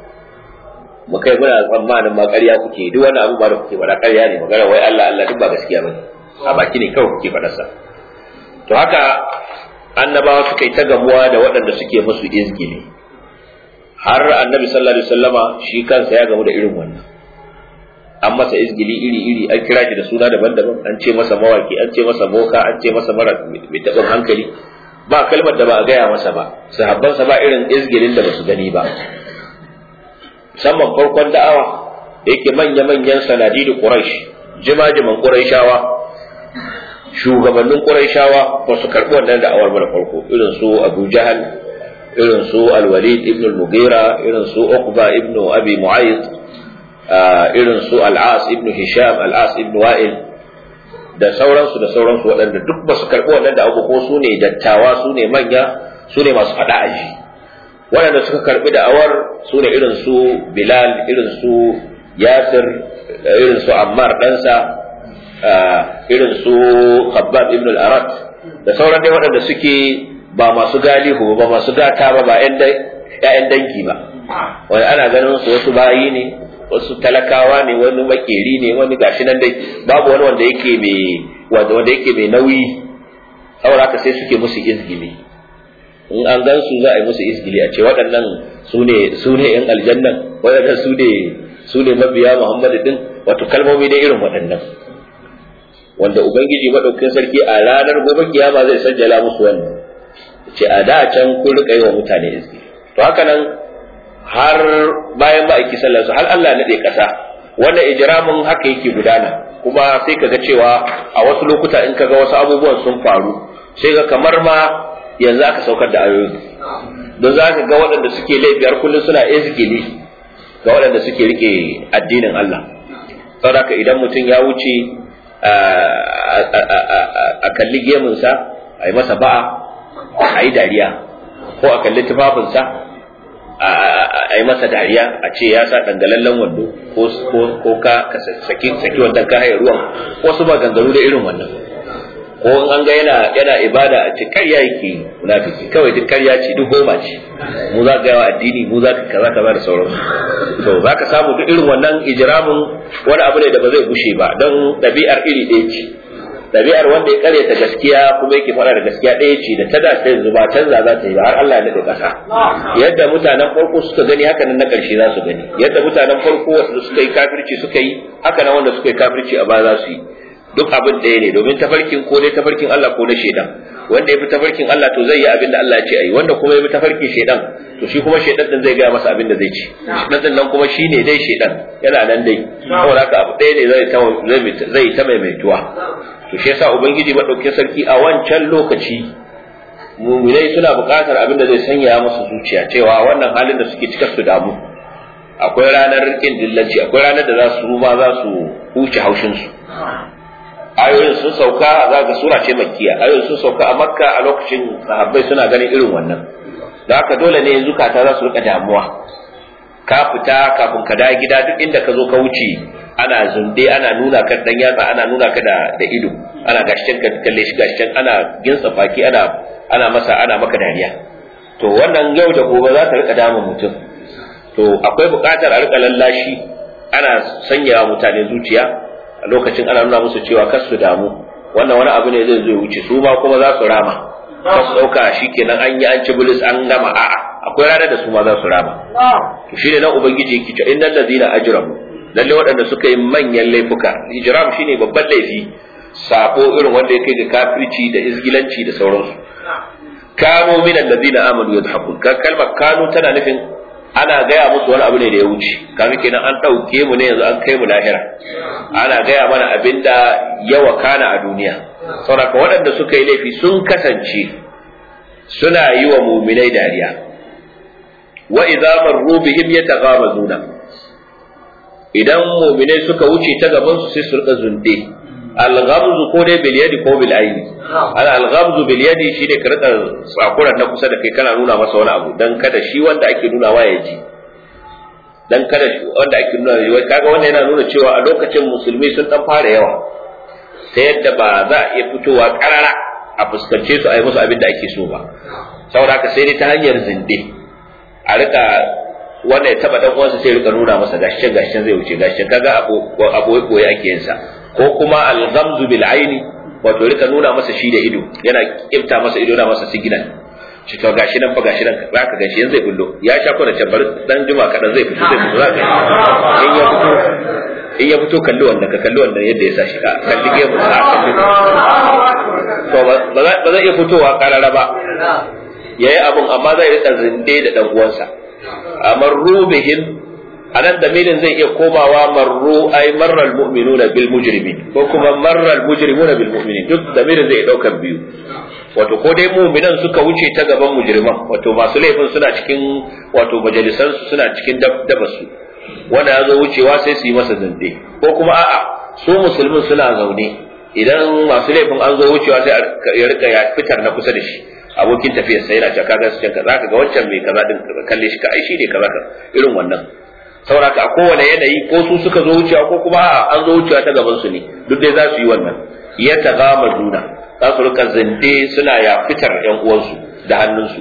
mu kai muna tsammanin ma ƙarya kuke duk wani abu ba da kuke faɗa ƙarya ne magana wai Allah Allah duk ba gaskiya bane a baki ne kawai kuke faɗa sa to haka annabawa suka yi ta gamuwa da waɗanda suke musu izgili har annabi sallallahu alaihi wasallama shi kansa ya gamu da irin wannan an masa izgili iri iri an kira shi da suna daban-daban an ce masa mawaki an ce masa boka an ce masa mara mai taɓin hankali ba kalmar da ba a gaya masa ba sahabbansa ba irin izgilin da ba su gani ba musamman farkon da'awa da yake manya-manyan sanadi da quraish jima-jiman quraishawa shugabannin quraishawa ba su karɓi wannan da'awar ba da farko irin su abu jahal irin su al-walid ibn al-mughira irin su uqba ibn abi mu'ayyid irin su al-as ibn hisham al-as ibn wa'il da sauransu da sauransu waɗanda duk ba su karɓi wannan da abu ko su ne dattawa su ne manya su ne masu faɗa aji waɗanda suka karɓi da'awar su ne irin su bilal irin su yasir irin su ammar ɗansa irin su khabbab ibn al-arat da sauran dai waɗanda suke ba masu galihu ba masu gata ba ba ƴaƴan dangi ba wani ana ganin su wasu bayi ne wasu talakawa ne wani makeri ne wani gashi nan dai babu wani wanda yake mai wanda wanda yake mai nauyi saboda haka sai suke musu izgili in an gan su za a yi musu izgili a ce waɗannan su ne su ne yan aljannan waɗannan su ne su ne mabiya muhammadu din wato kalmomi da irin waɗannan wanda ubangiji madaukakin sarki a ranar gobe kiyama zai sajjala musu wannan ce a da can kun rika yi wa mutane izgili to haka nan har bayan ma'aiki sallarsu har Allah naɗe ƙasa wannan ijiramin haka yake gudana kuma sai kaga cewa a wasu lokuta in kaga wasu abubuwan sun faru sai ga kamar ma yanzu aka saukar da ayoyi don za ka ga waɗanda suke laifiyar kullum suna izgili ga waɗanda suke rike addinin Allah saboda idan mutum ya wuce a kalli gemunsa a yi masa ba'a a yi dariya ko a kalli tufafinsa a yi masa dariya a ce ya sa dangalallen wando ko ka saki saki wannan ka haye ruwan wasu ba gangaru da irin wannan ko in an ga yana yana ibada a ce karya yake munafiki kawai duk karya ce duk goma ce mu za ka yawa addini mu za ka kaza kaza da sauran to za ka samu duk irin wannan ijramin wani abu ne da ba zai gushe ba don ɗabi'ar iri ɗaya ce ɗabi'ar wanda ya karyata gaskiya kuma yake fara da gaskiya ɗaya ce da ta da ta yanzu ba canza za ta yi ba har Allah ya daɗe ƙasa yadda mutanen farko suka gani haka nan na ƙarshe za su gani yadda mutanen farko wasu suka yi kafirci suka yi haka nan wanda suka yi kafirci a baya za su yi duk abin ɗaya ne domin tafarkin ko dai tafarkin Allah ko na shaidan wanda ya bi tafarkin Allah to zai yi abin da Allah ya ce ayi wanda kuma ya bi tafarkin shaidan to shi kuma shaidan din zai gaya masa abin da zai ci shaidan din nan kuma shine dai shaidan yana nan dai saboda haka abu ɗaya ne zai ta zai ta maimaituwa to shi yasa ubangiji madaukakin sarki a wancan lokaci muminai suna buƙatar abin da zai sanya musu zuciya cewa wannan halin da suke cikar su damu akwai ranar kin dillanci akwai ranar da za su ma za su huce haushin su ayoyin sun sauka za ga sura ce makkiya ayoyin sun sauka a makka a lokacin sahabbai suna ganin irin wannan da haka dole ne zukata za su rika damuwa ka fita kafin ka dawo gida duk inda ka zo ka wuce ana zunde ana nuna ka dan yatsa ana nuna ka da da ido ana gashin ka kalle shi gashin ana ginsa faki ana ana masa ana maka dariya to wannan yau da gobe za ta rika damun mutum to akwai buƙatar a rika lallashi ana sanya mutane zuciya a lokacin ana nuna musu cewa kar su damu wannan wani abu ne zai zo wuce su ma kuma za su rama ba su dauka shikenan an yi an ci bilis an gama a'a akwai ranar da su ma za su rama to shine nan ubangiji yake cewa innal ladina ajramu lalle waɗanda suka yi manyan laifuka ijram shine babban laifi sabo irin wanda ya kai ga kafirci da izgilanci da sauransu kanu min alladhina amanu yadhakun ka kalmar kanu tana nufin ana gaya musu wani abu ne da ya wuce kaga kenan an ɗauke mu ne yanzu an kai mu lahira ana gaya mana abin da ya wakana a duniya saboda waɗanda suka yi laifi sun kasance suna yi wa muminai dariya wa idza marru bihim yataghamazuna idan muminai suka wuce ta gaban su sai su rika zunde al-ghamzu ko dai bil yadi ko bil aini al al-ghamzu bil yadi shine ka rika tsakuran na kusa da kai kana nuna masa wani abu dan kada shi wanda ake nuna wa ya ji dan kada shi wanda ake nuna wai kaga wannan yana nuna cewa a lokacin musulmi sun dan fara yawa ta yadda ba za a iya fitowa karara a fuskance su a yi musu abin da ake so ba saboda haka sai dai ta hanyar zinde a rika wanda ya taba dan uwansa sai rika nuna masa gashin gashin zai wuce gashin kaga abu abu koyi ake yin sa ko kuma al-ghamzu bil aini wato rika nuna masa shi da ido yana kifta masa ido na masa signal shi to gashi nan fa gashi nan zaka gashi yanzu zai bullo ya sha ko da tabbar dan juma kadan zai fito zai fito zaka in ya fito in ya fito kalli wanda ka kalli wanda yadda ya sa shi ka kalli gemu sa kalli to ba zai iya fitowa karara ba yayi abun amma zai rika zinde da dan uwansa amarru bihim anan damirin zai iya komawa marru ay marral mu'minuna bil mujrimin ko kuma marral mujrimuna bil mu'minin duk damirin zai daukan biyu wato ko dai mu'minan suka wuce ta gaban mujriman wato masu laifin suna cikin wato majalisan su suna cikin dabasu wanda ya zo wucewa sai su yi masa zande ko kuma a'a su musulmin suna zaune idan masu laifin an zo wucewa sai ya rika ya fitar na kusa da shi abokin tafiyar sai yana cewa kaga su canka zaka ga wancan mai kaza din kalle shi ka ai shi ne kaza ka irin wannan sauraka a kowane yanayi ko su suka zo wucewa ko kuma a'a an zo wucewa ta gaban su ne duk dai za su yi wannan ya tagama juna za su rika zinde suna ya fitar yan uwansu da hannunsu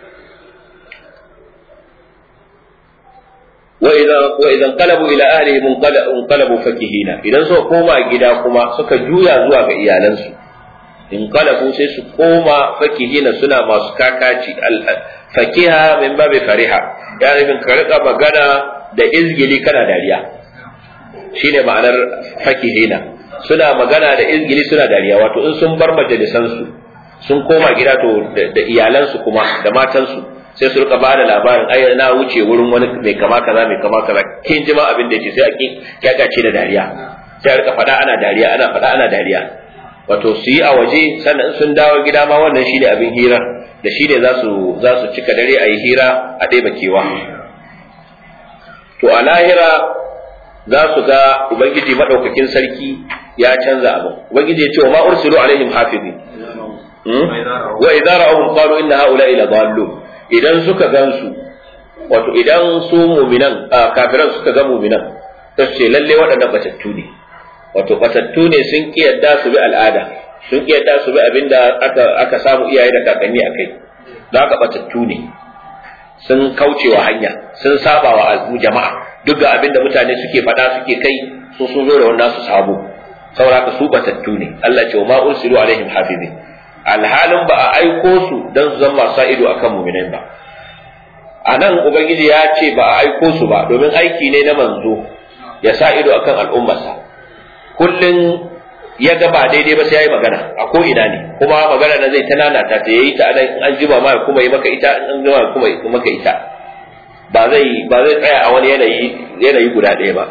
wa idan wa idan qalabu ila ahlihim qalabu fakihina idan suka koma gida kuma suka juya zuwa ga iyalansu in qalabu sai su koma fakihina suna masu kakaci fakiha min babi fariha ya nufin ka rika magana da izgili kana dariya shine ma'anar fakihina suna magana da izgili suna dariya wato in sun bar majalisansu sun koma gida to da iyalansu kuma da matansu sai su rika bada labarin ai na wuce wurin wani mai kama kaza mai kama kaza kin ji ma abin da yake sai a kyakace da dariya sai a rika faɗa ana dariya ana faɗa ana dariya wato su yi a waje sannan sun dawo gida ma wannan shine abin hira da shi ne za su za su cika dare a yi hira a ɗeba kewa to a lahira za su ga ubangiji madaukakin sarki ya canza abin ubangiji ya ce wa ma ursilu alaihim hafizin wa idza ra'awhum qalu inna haula'i la dallun idan suka gansu wato idan su mu'minan kafiran suka ga mu'minan sai ce lalle waɗannan batattu ne wato batattu ne sun ki yadda su bi al'ada sun ki yadda su bi abinda aka aka samu iyaye da kakanni akai da aka batattu ne sun kaucewa hanya sun saba wa jama'a duk ga abinda mutane suke faɗa suke kai su sun zo da wannan su sabo saboda su batattu ne Allah ce ma ursilu alaihim hafizin alhalin ba a aiko su dan su zama sa ido akan mu'minai ba a nan ubangiji ya ce ba a aiko su ba domin aiki ne na manzo ya sa ido akan al'ummarsa kullum ya ga ba daidai ba sai ya yi magana a ko ina ne kuma magana na zai ta nanata ta yayi ta anan an jima ma kuma yi maka ita an jima kuma yi maka ita ba zai ba zai tsaya a wani yanayi yanayi guda ɗaya ba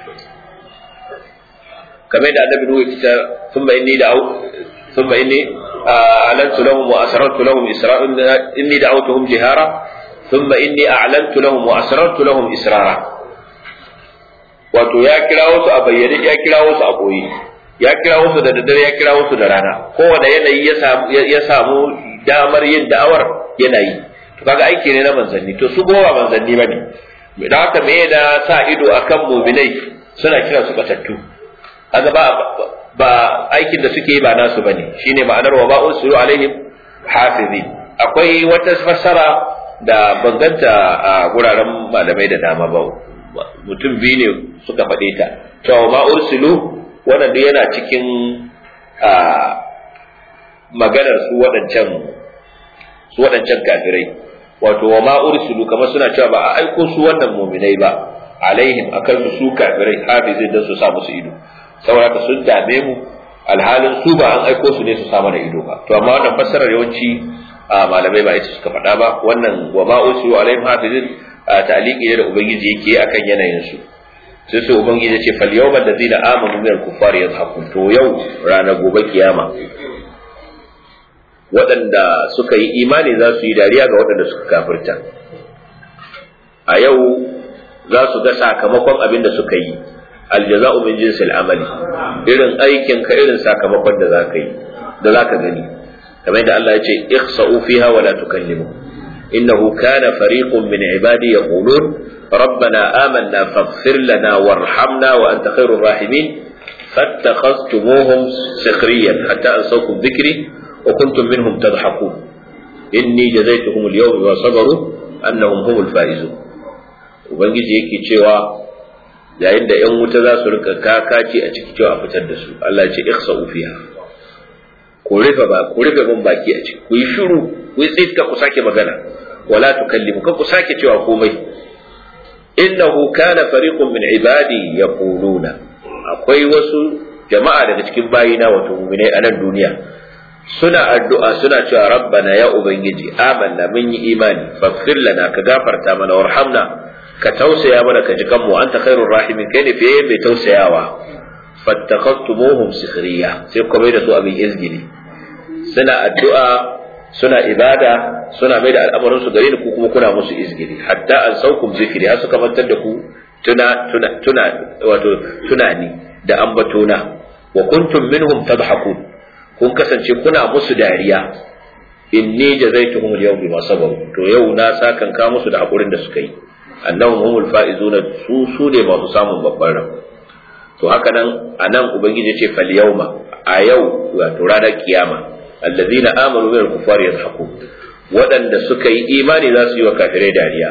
kamar da annabi nuhu kita thumma inni da thumma inni a'lantu lahum wa asrartu lahum isra'an inni da'awtuhum jihara thumma inni a'lantu lahum wa asrartu lahum israra wato ya kira wasu a bayyane ya kira wasu a koyi ya kira wasu da daddare ya kira wasu da rana kowane yanayi ya samu ya samu damar yin da'awar yanayi to kaga aiki ne na manzanni to su gowa manzanni bane da haka me da sa ido akan mu'minai suna kira su batattu kaga ba ba aikin da suke yi ba nasu bane shine ma'anar wa ba usulu alaihim hafizi akwai wata fassara da banganta a guraren malamai da dama ba mutum biyu ne suka faɗe ta cewa ma ursilu wannan duk yana cikin a maganar su waɗancan su waɗancan kafirai wato wa ma ursulu kamar suna cewa ba a aiko su wannan mu'minai ba alaihim akan su su kafirai hafizin dan su sa musu ido saboda sun dame mu alhalin su ba an aiko su ne su sa mana ido ba to amma wannan fassarar yawanci malamai ba ita suka faɗa ba wannan wa ma ursulu alaihim hafizin ta'liqi ne da ubangiji yake akan yanayin su sai sai ubangiji ya ce fal yawmal ladzina amanu min al-kuffari yadhakun to yau ranar gobe kiyama waɗanda suka yi imani za su yi dariya ga waɗanda suka kafirta a yau za su ga sakamakon abin da suka yi aljaza'u min jinsil amali irin aikin ka irin sakamakon da zaka yi da zaka gani kamar da Allah ya ce ihsa'u fiha wa la tukallimu innahu kana fariqun min ibadi yaqulun ربنا آمنا فاغفر لنا وارحمنا وأنت خير الراحمين فاتخذتموهم سخريا حتى أنسوكم ذكري وكنتم منهم تضحكون إني جزيتهم اليوم بما صبروا أنهم هم الفائزون ubangiji yake cewa yayin da ‘yan wuta za su rika kakaci a ciki cewa a fitar da su Allah ce ihsa fiha ku rufe ba ku rufe ban baki a ciki ku yi shiru ku yi tsitka ku sake magana wala tukallimu kan ku sake cewa komai innahu kana fariqun min ibadi yaquluna akwai wasu jama'a daga cikin bayina wato mu'minai a nan duniya suna addu'a suna cewa rabbana ya ubangiji amanna mun yi imani faghfir lana ka gafarta mana warhamna ka tausaya mana ka ji kanmu anta khairur rahimin kai ne fiye mai tausayawa fattakhastumuhum sikhriya sai ku mai da su abin izgili suna addu'a suna ibada suna mai da al'amarin su gare ni ku kuma kuna musu izgili hatta an saukum zikri har suka mantar da ku tuna tuna tuna wato tunani da ambatona wa kuntum minhum tadhakun kun kasance kuna musu dariya inni jazaituhum al-yawm bima sabaru to yau na sakan ka musu da hakurin da suka yi annahum humul faizuna su su ne masu samun babban rabo to haka nan anan ubangiji ce fal yawma a yau wato ranar kiyama allazina amanu min al-kuffari yadhakun waɗanda suka yi imani za su yi wa kafirai dariya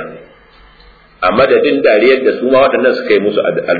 a madadin dariyar da su ma waɗannan suka yi musu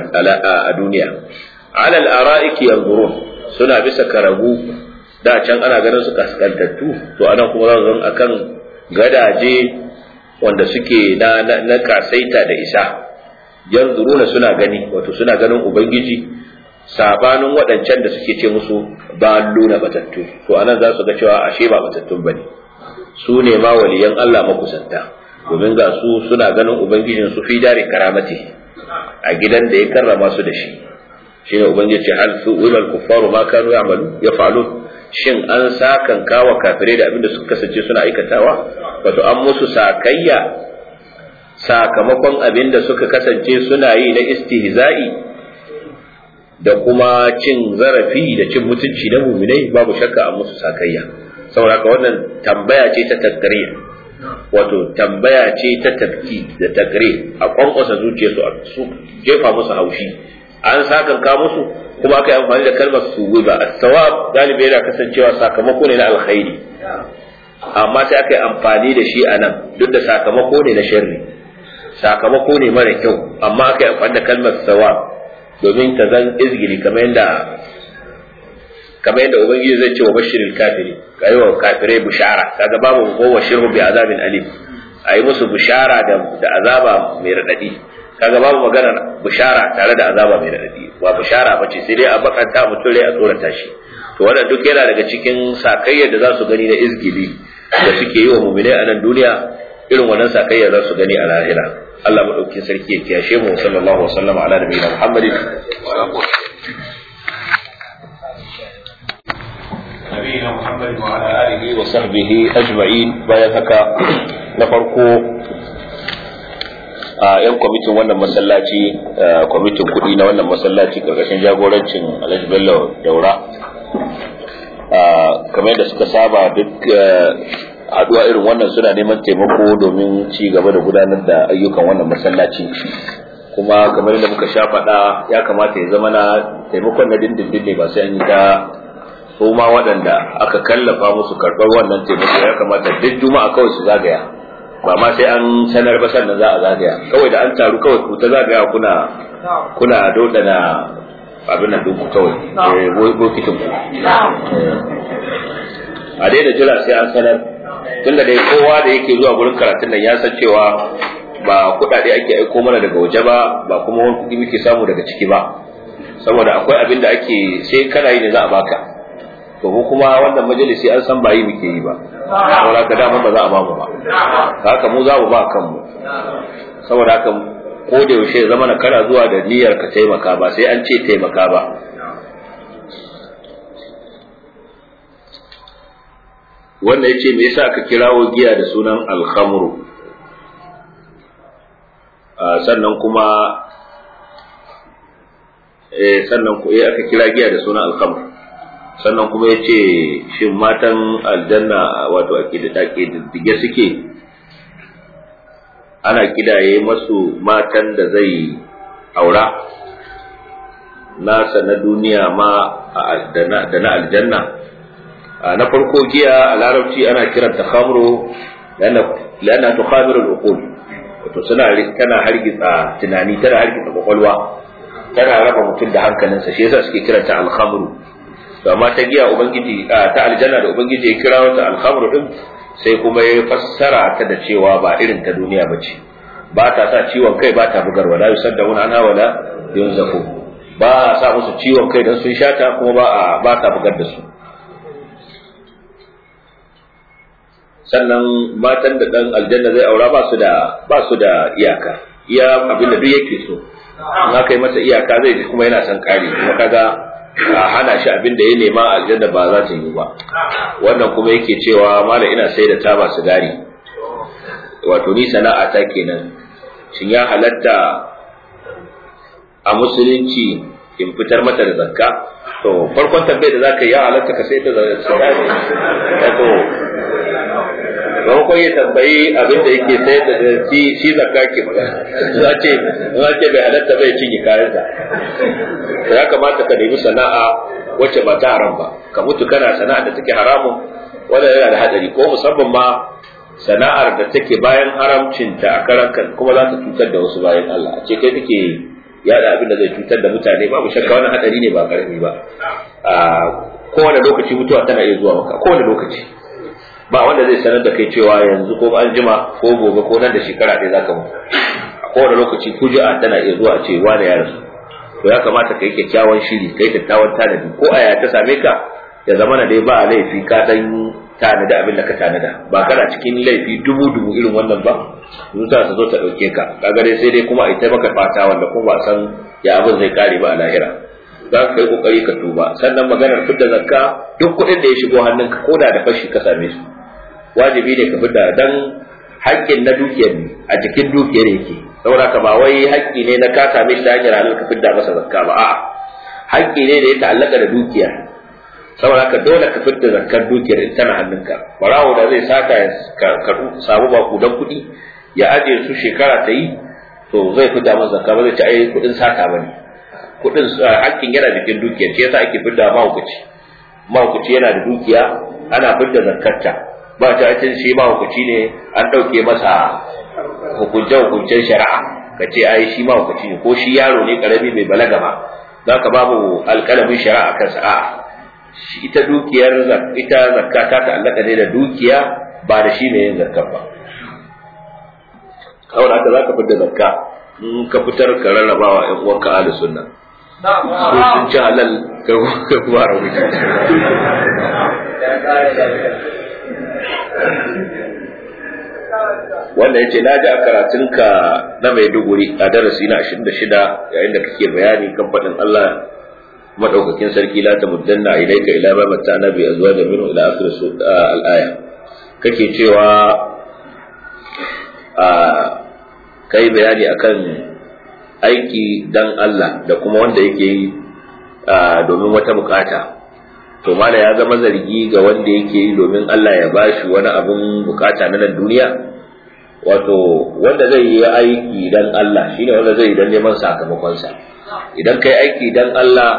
a duniya alal ara'iki yanzurun suna bisa karagu da can ana ganin su kaskantattu to anan kuma za su zama akan gadaje wanda suke na na kasaita da isa yanzuruna suna gani wato suna ganin ubangiji sabanin waɗancan da suke ce musu ba luna batattu to anan za su ga cewa ashe ba batattun bane su ne ma waliyan Allah makusanta domin ga su suna ganin ubangijin su fi dare karamati a gidan da ya karrama su da shi shine ubangiji ce hal su ulal kuffaru ma kanu ya'malu yaf'alun shin an sakan kawa kafirai da abinda suka kasance suna aikatawa wato an musu sakayya sakamakon abinda suka kasance suna yi na istihza'i da kuma cin zarafi da cin mutunci na muminai babu shakka an musu sakayya saboda haka wannan tambaya ce ta takrir wato tambaya ce ta tafki da takrir a kwankwasa zuciyarsu a su jefa musu haushi an sakan ka musu kuma aka yi amfani da kalmar suwiba as-sawab galibi yana kasancewa sakamako ne na alkhairi amma sai aka yi amfani da shi a nan duk da sakamako ne na sharri sakamako ne mara kyau amma aka yi amfani da kalmar sawab domin ta zan izgiri kamar yadda kamar yadda ubangiji zai ce wa bashiril kafiri kai wa kafirai bushara kaga babu ko wa shirhu bi azabin alim ayi musu bushara da da azaba mai radadi kaga babu maganar bushara tare da azaba mai radadi ba bushara bace sai dai a bakanta mutum rai a tsorata shi to wannan duk yana daga cikin sakayyar da za su gani na izgili da suke yi wa mu'minai a nan duniya irin wannan sakayyar za su gani a lahira Allah madaukakin sarki ya kiyashe mu sallallahu alaihi wasallam ala nabiyina Muhammadin نبينا محمد وعلى آله وصحبه أجمعين bayan haka na farko a yan kwamitin wannan masallaci kwamitin kuɗi na wannan masallaci karkashin jagorancin Alhaji Bello Daura kamar da suka saba duk haduwa irin wannan suna neman taimako domin ci gaba da gudanar da ayyukan wannan masallaci kuma kamar da muka sha faɗa ya kamata ya zama na taimakon na dindindin ne ba sai an yi ta su ma waɗanda aka kallafa musu karɓar wannan taimako ya kamata duk juma'a kawai su zagaya ba ma sai an sanar ba sannan za a zagaya kawai da an taru kawai ku ta zagaya kuna kuna dodana abin nan dinku kawai bokitin ku a daina jira sai an sanar tunda dai kowa da yake zuwa gurin karatun nan ya san cewa ba kuɗaɗe ake aiko mana daga waje ba ba kuma wani kuɗi muke samu daga ciki ba saboda akwai abin da ake sai kana yi ne za a baka to mu kuma wannan majalisi an san bayi muke yi ba saboda haka dama ba za a ba mu ba haka mu za mu ba kanmu saboda haka ko da yaushe zama na kana zuwa da niyyar ka taimaka ba sai an ce taimaka ba wannan yace me yasa aka kirawo giya da sunan alhamru sannan kuma eh sannan ku eh aka kira giya da sunan alhamru sannan kuma yace shin matan aljanna wato ake da dige suke ana kidaye masu matan da zai aura nasa na duniya ma da na aljanna na farko giya a larabci ana kiranta khamru lana tukhamiru al-uqul wato suna tana hargitsa tunani tana hargitsa kwakwalwa tana raba mutum da hankalinsa shi yasa suke kiranta al-khamru to amma ta giya ubangiji ta aljanna da ubangiji ya kira wata al-khamru din sai kuma ya fassara ta da cewa ba irin ta duniya ba ce ba ta sa ciwon kai ba ta bugarwa la yusaddauna anha wala yunzafu ba sa musu ciwon kai dan sun shata kuma ba a ba ta bugar da su sannan matan da dan aljanna zai aura ba su da ba su da iyaka iya abin da duk yake so in aka yi masa iyaka zai ji kuma yana son kare kuma kaga a hana shi abin da ya nema aljanna ba za ta yi ba wannan kuma yake cewa mala ina sai da taba sigari wato ni sana'a ta kenan shin ya halatta a musulunci in fitar mata da zakka to farkon tambayar da zaka yi ya halatta ka sai da sigari wato maimakon ya tambayi abin da yake sai da shi zakka ke magana za ce za ce bai halatta bai cinye kayansa to ya kamata ka nemi sana'a wacce ba ta haram ba ka mutu kana sana'a da take haramun wanda yana da hadari ko musamman ma sana'ar da take bayan haramcinta a karan kan kuma za ta cutar da wasu bayan Allah a ce kai kake yada abin da zai cutar da mutane babu shakka wani hadari ne ba karami ba a kowane lokaci mutuwa tana iya zuwa maka kowane lokaci ba wanda zai sanar da kai cewa yanzu ko an jima ko gobe ko nan da shekara ɗaya zaka mutu a kowane lokaci kuji'a tana iya zuwa a ce wani ya rasu to ya kamata ka yi kyakkyawan shiri ka yi kyakkyawan tanadi ko aya ta same ka ya zama na dai ba laifi ka dan tanada abin da ka tanada ba kana cikin laifi dubu dubu irin wannan ba zuta ta zo ta dauke ka kaga dai sai dai kuma a ita maka fata wanda kuma ba san ya abin zai kare ba a lahira za ka yi kokari ka tuba sannan maganar fidda zakka duk kuɗin da ya shigo hannunka ko da da fashi ka same su wajibi ne ka fidda dan haƙƙin na dukiyar ne a cikin dukiyar yake saboda ka ba wai haƙƙi ne na ka same shi ta hanyar halal ka fidda masa zakka ba a'a haƙƙi ne da ya ta'allaka da dukiya saboda ka dole ka fidda zakkar dukiyar in tana hannunka barawo da zai saka ya samu bakudan kuɗi ya ajiye su shekara ta yi to zai fidda masa zakka ba zai ci ai kuɗin sata bane kuɗin haƙƙin yana jikin dukiyar shi yasa ake fidda mahaukaci mahaukaci yana da dukiya ana fidda zakkarta ba ta cin shi mahaukaci ne an ɗauke masa hukunce-hukuncen shari'a ka ce ai shi mahaukaci ne ko shi yaro ne karami bai balaga ba za ka babu alƙalamin shari'a kansa a ita dukiyar ita zakka ta ta'allaka ne da dukiya ba da shi mai yin zakka ba kawai haka za ka fitar zakka in ka fitar ka rarrabawa ƴan uwanka ahlus sunna su sun ci halal ka kuma rauni wanda ya ce na ji a karatunka na maiduguri a darasi na 26 yayin da kake bayani kan faɗin Allah madaukakin sarki la ta muddanna ilaika ila ma matta nabi azwa da minhu ila akhir al-aya kake cewa a kai bayani akan aiki dan Allah da kuma wanda yake yi domin wata bukata to mala ya zama zargi ga wanda yake yi domin Allah ya bashi wani abun bukata na nan duniya wato wanda zai yi aiki dan Allah shine wanda zai yi dan neman sakamakonsa idan kai aiki dan Allah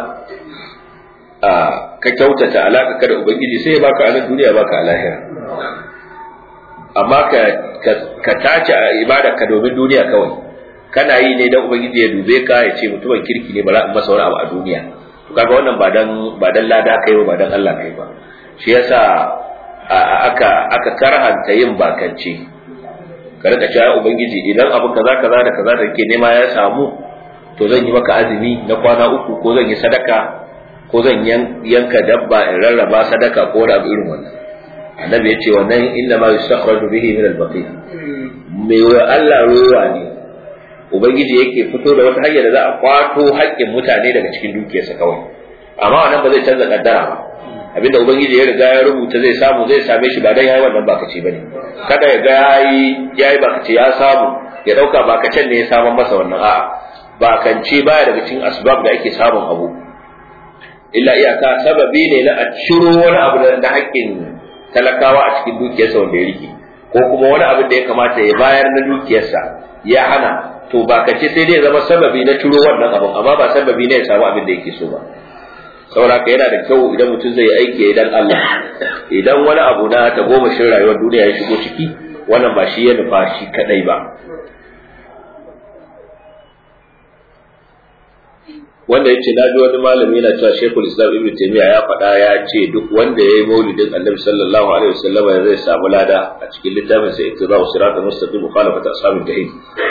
ka kyautata alaka ka da ubangiji sai ya baka a nan duniya baka a lahira amma ka ka tace ibada ka domin duniya kawai kana yi ne dan ubangiji ya dube ka ya ce mutumin kirki ne ba za a masa wani abu a duniya to kaga wannan ba dan ba dan lada kai ba ba dan Allah kai ba shi yasa aka aka karhanta yin bakance ka rika cewa ubangiji idan abu kaza kaza da kaza da ke nema ya samu to zan yi maka azumi na kwana uku ko zan yi sadaka ko zan yanka dabba in rarraba sadaka ko da irin wannan annabi ya ce wannan inna ma yustakhraju bihi min al-baqi me wa Allah ruwa ne ubangiji yake fito da wata hanya da za a kwato haƙƙin mutane daga cikin dukiyarsa kawai amma wannan ba zai canza kaddara ba abinda ubangiji ya riga ya rubuta zai samu zai same shi ba dan yayi wannan bakaci bane kada ya ga yayi yayi bakaci ya samu ya dauka bakacen ne ya samu masa wannan a'a bakance baya daga cikin asbab da ake samun abu illa iyaka sababi ne na a ciro wani abu na haƙƙin talakawa a cikin dukiyarsa wanda ya rike ko kuma wani abin da ya kamata ya bayar na dukiyarsa ya hana to ba ka ce sai dai zama sababi na ciro wannan abin amma ba sababi ne ya samu abin da yake so ba saboda yana da kyau idan mutum zai aiki idan Allah idan wani abu na ta goma shin rayuwar duniya ya shigo ciki wannan ba shi ya nufa shi kadai ba wanda ya ce na ji wani malami yana cewa shekul islam ibn taimiyya ya faɗa ya ce duk wanda ya yi maulidin annabi sallallahu alaihi wasallam zai samu lada a cikin littafin sa ittiba'u siratal mustaqim mukhalafat ashabil jahim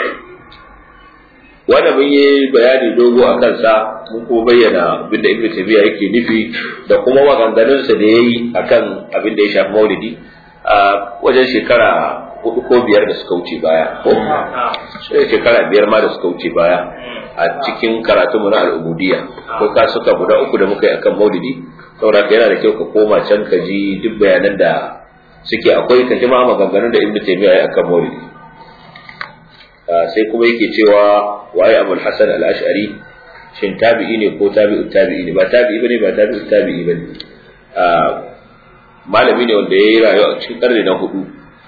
wanda mun yi bayani dogo a kansa mun kuma bayyana abinda ibn taimiyya yake nufi da kuma maganganunsa da yayi akan abin da ya shafi maulidi a wajen shekara hudu ko biyar da suka wuce baya ko shekara biyar ma da suka wuce baya a cikin karatunmu na al'ubudiyya ko ka suka guda uku da muka yi akan maulidi saboda yana da kyau ka koma can ka ji duk bayanan da suke akwai ka ji ma maganganun da ibnu taymiya ya akan maulidi sai kuma yake cewa waye abul hasan al-ash'ari shin tabi'i ne ko tabi'ut tabi'i ne ba tabi'i bane ba tabi'ut tabi'i bane malami ne wanda ya yi rayuwa a cikin karni na hudu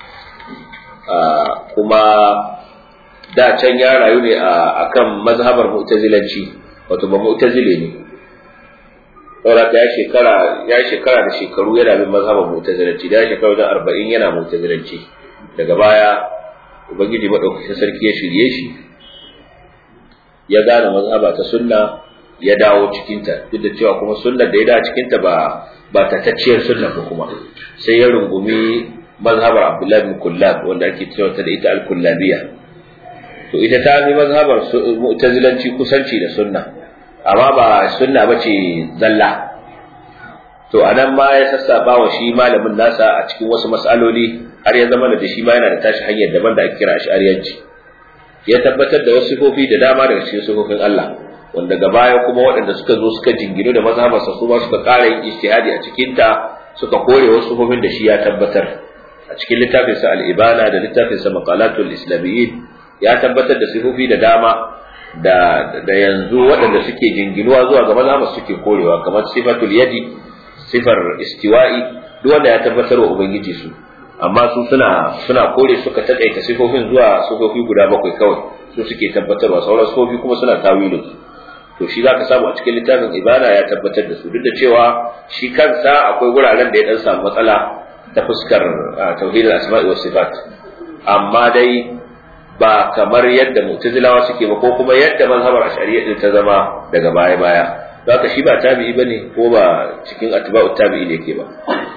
kuma da can ya rayu ne a kan mazhabar mu'tazilanci wato ba mu'tazile ne saboda ya shekara ya shekara da shekaru yana bin mazhabar mu'tazilanci da ya shekara wajen arba'in yana mu'tazilanci daga baya ubangiji madaukakin sarki ya shirye shi ya gane mazhaba ta sunna ya dawo cikinta duk da cewa kuma sunnar da ya dawo cikinta ba ba tatacciyar sunna ba kuma sai ya rungumi mazhabar abdullahi bin kullab wanda ake cewa ta da ita al-kullabiyya to ita ta fi mazhabar mu'tazilanci kusanci da sunna amma ba sunna bace zalla to anan ma ya sassaba wa shi malamin nasa a cikin wasu mas'aloli har ya zama da shi ma yana da tashi hanyar daban da ake kira ash'ariyanci ya tabbatar da wasu sifofi da dama daga cikin sifofin Allah wanda ga baya kuma waɗanda suka zo suka jingino da mazhabarsa su ma suka ƙara yin ijtihadi a cikin ta suka kore wasu sifofin da shi ya tabbatar a cikin littafinsa al-ibana da littafinsa maqalatul islamiyyin ya tabbatar da sifofi da dama da da yanzu waɗanda suke jinginuwa zuwa ga mazhabar suke korewa kamar sifatul yadi sifar istiwa'i duk wanda ya tabbatar wa ubangiji su amma su suna suna kore suka takaita sifofin zuwa sifofi guda bakwai kawai su suke tabbatarwa sauran sifofi kuma suna tawilin su to shi zaka samu a cikin littafin ibada ya tabbatar da su duk da cewa shi kansa akwai wuraren da ya dan samu matsala ta fuskar tauhidul asma'i was sifat amma dai ba kamar yadda mu'tazilawa suke ba ko kuma yadda mazhabar ash'ariyya din ta zama daga baya baya haka shi ba tabi'i bane ko ba cikin atba'u tabi'i ne yake ba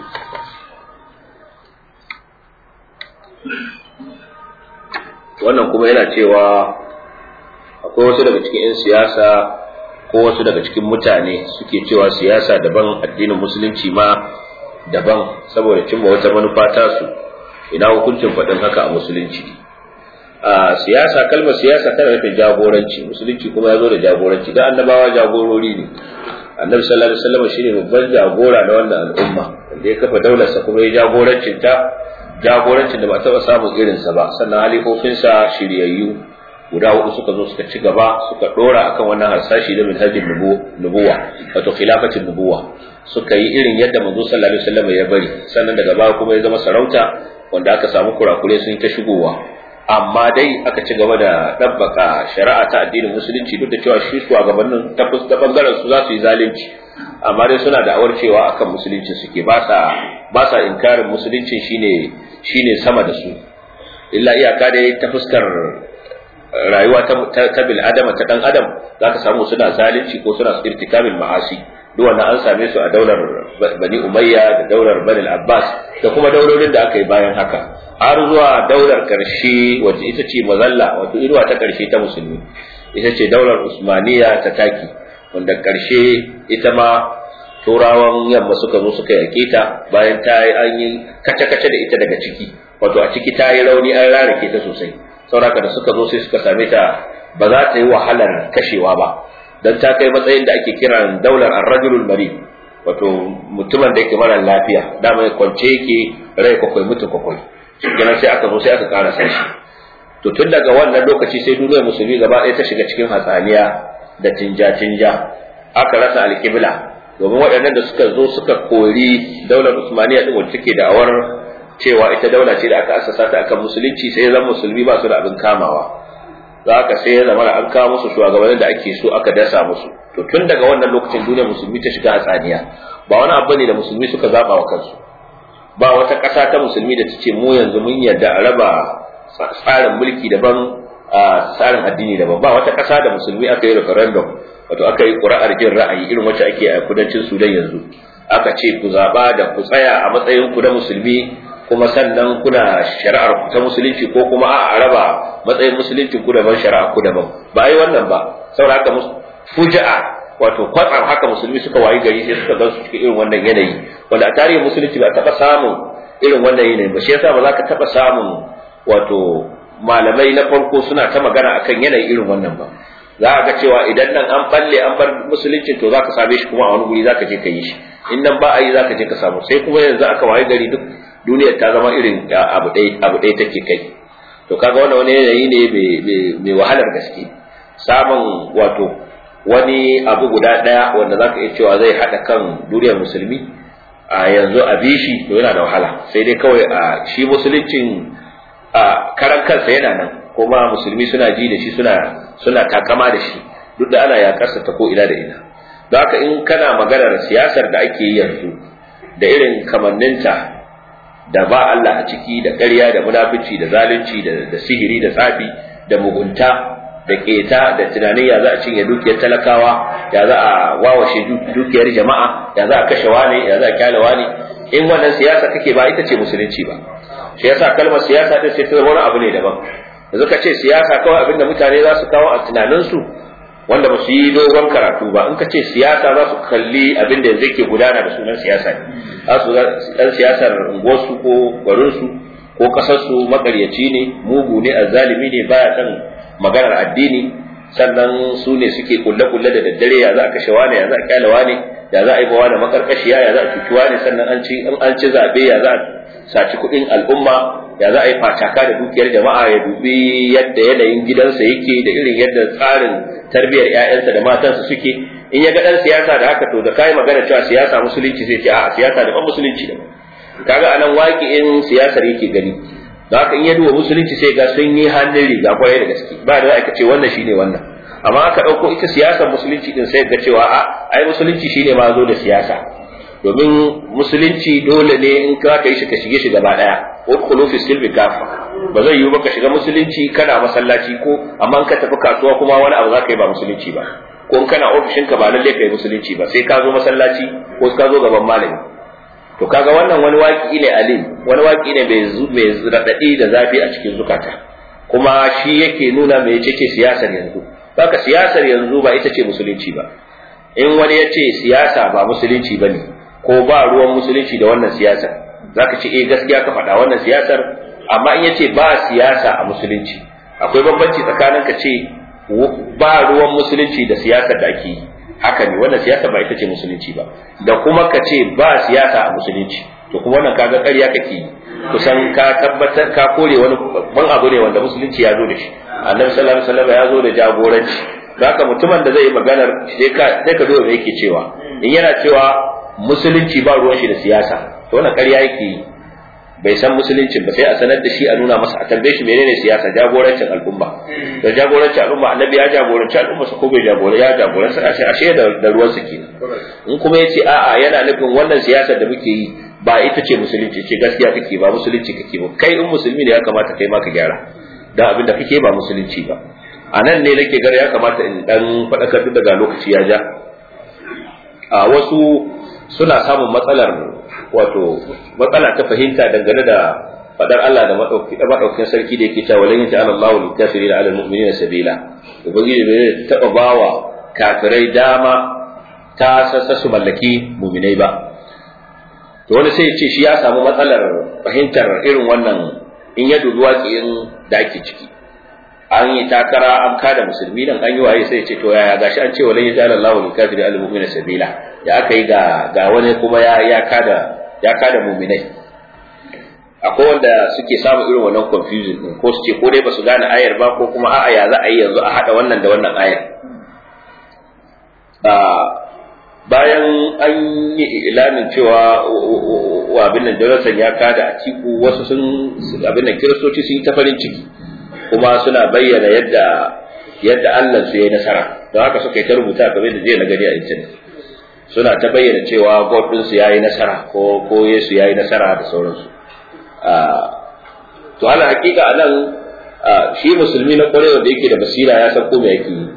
wannan kuma yana cewa akwai wasu daga cikin 'yan siyasa ko wasu daga cikin mutane suke cewa siyasa daban addinin musulunci ma daban saboda cimma wata manufa tasu ina hukuncin faɗin haka a musulunci a siyasa kalmar siyasa tana nufin jagoranci musulunci kuma ya zo da jagoranci da annabawa jagorori ne annabi sallallahu alaihi wasallam shine babban jagora na wannan al'umma wanda ya kafa daularsa kuma ya jagorancin ta jagorancin da ba taɓa samun irinsa ba sannan halifofinsa shiryayyu guda hudu suka zo suka ci gaba suka dora akan wannan harsashi da minhajin nubuwa wato khilafatin nubuwa suka yi irin yadda manzo sallallahu alaihi wasallam ya bari sannan daga baya kuma ya zama sarauta wanda aka samu kurakure sun ta shigowa amma dai aka ci gaba da dabbaka shari'a ta addinin musulunci duk da cewa shi shugabannin ta da bangaren su za su yi zalunci amma dai suna da awar cewa akan musulunci suke ba sa ba sa inkarin musulunci shine shine sama da su illa iyaka dai ta fuskar rayuwa ta ta bil adama ta dan adam zaka samu suna zalunci ko suna irtikabil ma'asi duk wannan an same su a daular bani umayya da daular bani abbas da kuma daurorin da aka yi bayan haka har zuwa daular karshe wacce ita ce mazalla wato irwa ta karshe ta musulmi ita ce daular usmaniya ta taki wanda karshe ita ma turawan yamma suka zo suka yake ta bayan ta yi an yi kace-kace da ita daga ciki wato a ciki ta yi rauni an rarake ta sosai sauraka da suka zo sai suka same ta ba za ta yi wahalar kashewa ba don ta kai matsayin da ake kiran daular arrajulul mari wato mutumin da yake mara lafiya dama ya kwance yake rai kwakwai mutu kwakwai kenan sai aka zo sai aka karasa shi to tun daga wannan lokaci sai duniyar musulmi gaba ɗaya ta shiga cikin hatsaniya da tinja-tinja aka rasa alƙibla domin waɗannan da suka zo suka kori daular usmaniya din wacce take da'awar cewa ita daula ce da aka asasa ta akan musulunci sai zan musulmi ba su da abin kamawa da haka sai ya zama an kawo musu shugabannin da ake so aka dasa musu to tun daga wannan lokacin duniyar musulmi ta shiga hatsaniya ba wani abu ne da musulmi suka zaba wa kansu ba wata ƙasa ta musulmi da ta ce mu yanzu mun yarda a raba tsarin mulki daban a tsarin addini daban ba wata ƙasa da musulmi aka yi referendum wato aka yi ƙuri'ar jin ra'ayi irin wacce ake a kudancin sudan yanzu aka ce ku zaɓa da ku tsaya a matsayin ku na musulmi kuma sannan kuna shari'ar ku ta musulunci ko kuma a raba matsayin musulunci ku daban shari'ar ku daban ba ai wannan ba saboda haka fuja'a wato kwatsam haka musulmi suka wayi gari sai suka gan su cikin irin wannan yanayi wanda a tarihin musulunci ba taɓa samun irin wannan yanayi ba shi yasa ba za ka taɓa samun wato malamai na farko suna ta magana akan yanayi irin wannan ba za a ga cewa idan nan an balle an bar musulunci to za ka same shi kuma a wani guri za ka je ka yi shi in nan ba a yi za ka je ka samu sai kuma yanzu aka wayi gari duk duniyar ta zama irin abu ɗaya abu ɗaya take kai to kaga wannan wani yanayi ne mai wahalar gaske samun wato wani abu guda ɗaya wanda za ka iya cewa zai haɗa kan duniyar musulmi a yanzu a bishi to yana da wahala sai dai kawai a shi musuluncin a karan kansa yana nan kuma musulmi suna ji da shi suna suna takama da shi duk da ana yakarsa ta ko ina da ina don haka in kana maganar siyasar da ake yi yanzu da irin kamanninta da ba Allah a ciki da ƙarya da munafici da zalunci da sihiri da tsafi da mugunta da keta da tunanin ya za a cinye dukiyar talakawa ya za a wawashe dukiyar jama'a ya za a kashe wane ya za a kyale wane in wannan siyasa kake ba ita ce musulunci ba shi yasa kalmar siyasa din sai ta wani abu ne daban yanzu ka ce siyasa kawai abinda mutane za su kawo a tunaninsu wanda ba su yi dogon karatu ba in ka ce siyasa za su kalli abin da yanzu ke gudana da sunan siyasa ne za su dan siyasar unguwarsu ko garinsu ko kasarsu makaryaci ne mugu ne azzalimi ne baya kan maganar addini sannan su ne suke kulle-kulle da daddare ya za a kashe wane ya za a kyale wane ya za a yi bawa da makarkashiya ya za a cuci wane sannan an ci an ci zabe ya za a saci kuɗin al'umma ya za a yi facaka da dukiyar jama'a ya dubi yadda yanayin gidansa yake da irin yadda tsarin tarbiyyar ƴaƴansa da matansa suke in ya ga dan siyasa da haka to da kai magana cewa siyasa musulunci sai ce a siyasa da musulunci da kaga anan waƙi'in siyasar yake gani da haka in ya duba musulunci sai ga sun yi hannun riga kwarai da gaske ba da aka ce wannan shine wannan amma aka ɗauko ita siyasar musulunci din sai ga cewa a ai musulunci shine ma zo da siyasa domin musulunci dole ne in ka ka yi shi ka shige shi gaba daya udkhulu fi silbi kafa ba zai yiwu ba ka shiga musulunci kana masallaci ko amma in ka tafi kasuwa kuma wani abu za ka yi ba musulunci ba ko in kana ofishin ka ba lalle ka yi musulunci ba sai ka zo masallaci ko ka zo gaban malami to kaga wannan wani waki ne alim wani waki ne mai raɗaɗi da zafi a cikin zukata kuma shi yake nuna mai ce siyasar yanzu baka siyasar yanzu ba ita ce musulunci ba in wani ya ce siyasa ba musulunci ba ne ko ba ruwan musulunci da wannan siyasar zaka ce eh gaskiya ka faɗa wannan siyasar amma in yace ba siyasa a musulunci akwai bambanci tsakanin ka ce ba ruwan musulunci da siyasar da ake yi haka ne wannan siyasa ba ita ce musulunci ba da kuma ka ce ba siyasa a musulunci to kuma wannan kaga ƙarya kake yi kusan ka tabbatar ka kore wani babban abu ne wanda musulunci ya zo da shi annabi sallallahu alaihi wasallam ya zo da jagoranci haka mutumin da zai yi maganar sai ka sai ka duba me yake cewa in yana cewa musulunci ba ruwan shi da siyasa to wannan ƙarya yake yi bai san musuluncin ba sai a sanar da shi a nuna masa a tambaye shi menene siyasa jagorancin al'umma da jagorancin al'umma annabi ya jagoranci al'umma su ko bai jagora ya jagoranci ashe ashe da, da ruwan su kenan in kuma yace a'a yana nufin wannan siyasar da muke yi ba ita ce musulunci ce gaskiya kake ba musulunci kake ba kai in musulmi ne ya kamata kai ma ka gyara da abin da kake ba musulunci ba a nan ne nake gara ya kamata in dan faɗakar duk daga lokaci ya ja a wasu suna samun matsalar wato matsala ta fahimta dangane da fadar Allah da madaukakin sarki da yake cewa lan yata Allahu lil kafirin ala mu'minina sabila ubangiji bai taba bawa kafirai dama ta sassa su mallaki mu'minai ba to wani sai ya ce shi ya samu matsalar fahimtar irin wannan in ya dubi waƙiyin da ake ciki an yi takara an kada musulmi nan an yi waye sai ya ce to yaya gashi an ce wa lan yata Allahu lil kafirin ala mu'minina sabila ya aka yi ga ga wani kuma ya ya kada ya kada mu'minai akwai wanda suke samun irin wannan confusion din ko su ce ko dai ba su gane ayar ba ko kuma a'a ya za a yi yanzu a hada wannan da wannan ayar bayan an yi ilanin cewa wa abin nan Jonathan ya kada a ciku wasu sun abin nan kiristoci sun yi ta farin ciki kuma suna bayyana yadda yadda Allah su yi nasara don haka suka yi ta rubuta kamar da jiya na gani a internet suna ta bayyana cewa God ɗinsu ya yi nasara ko ko Yesu ya yi nasara da sauransu to ala hakika anan shi musulmi na kwarewa da yake da basira ya san ko me yake yi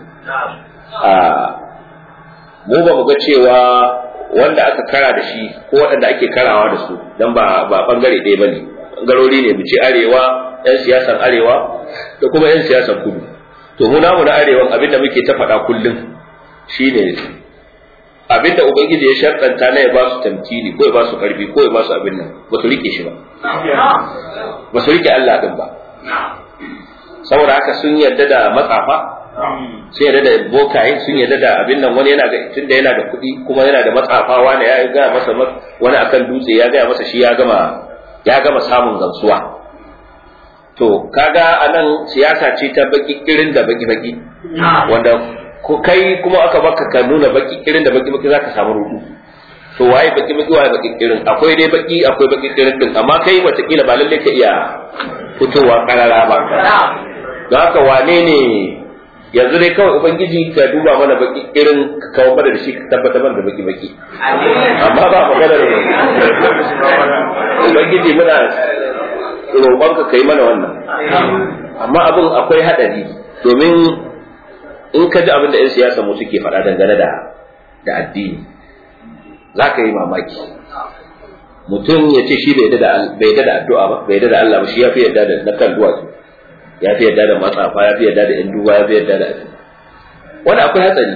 mu ba mu ga cewa wanda aka kara da shi ko waɗanda ake karawa da su dan ba ba bangare ɗaya bane bangarori ne mu ce arewa yan siyasan arewa da kuma yan siyasan kudu to mu namu na arewan abinda muke ta faɗa kullum shine abinda ubangiji ya sharɗanta na ya ba su tamkini ko ya ba su ƙarfi ko ya ba su abin nan ba su rike shi ba ba su rike Allah din ba saboda haka sun yarda da matsafa sun yarda da bokaye sun yarda da abin nan wani yana da tunda yana da kuɗi kuma yana da matsafa wani ya ga masa wani akan dutse ya gaya masa shi ya gama ya gama samun gamsuwa to kaga anan siyasa ce ta baki irin da baki baki wanda ko kai kuma aka baka ka nuna baki irin da baki baki zaka samu rudu to waye baki baki waye baki irin akwai dai baki akwai baki irin din amma kai watakila ba lalle ka iya fitowa karara ba don haka wane ne yanzu dai kawai ubangiji ka duba mana baki irin ka kawo mana da shi ka tabbatar mana da baki baki amma ba magana da ubangiji muna roƙon ka kai mana wannan amma abin akwai hadari domin in ka ji abin da 'yan siyasa mu suke faɗa dangane da da addini za ka yi mamaki mutum ya ce shi bai yadda da addu'a ba bai yadda da Allah ba shi ya fi yadda da na kan duwatsu ya fi yadda da matsafa ya fi yadda da yan duba ya fi yadda da wani akwai hatsari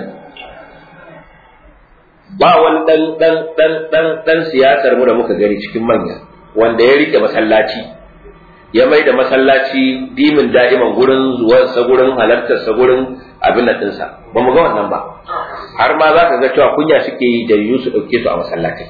ba wani dan dan dan dan dan siyasar mu da muka gani cikin manya wanda ya rike masallaci ya mai da masallaci dimin da'iman gurin zuwansa gurin halartarsa gurin abin nan ɗinsa ba mu ga wannan ba har ma za ka ga cewa kunya suke yi da yiwu su ɗauke su a masallatai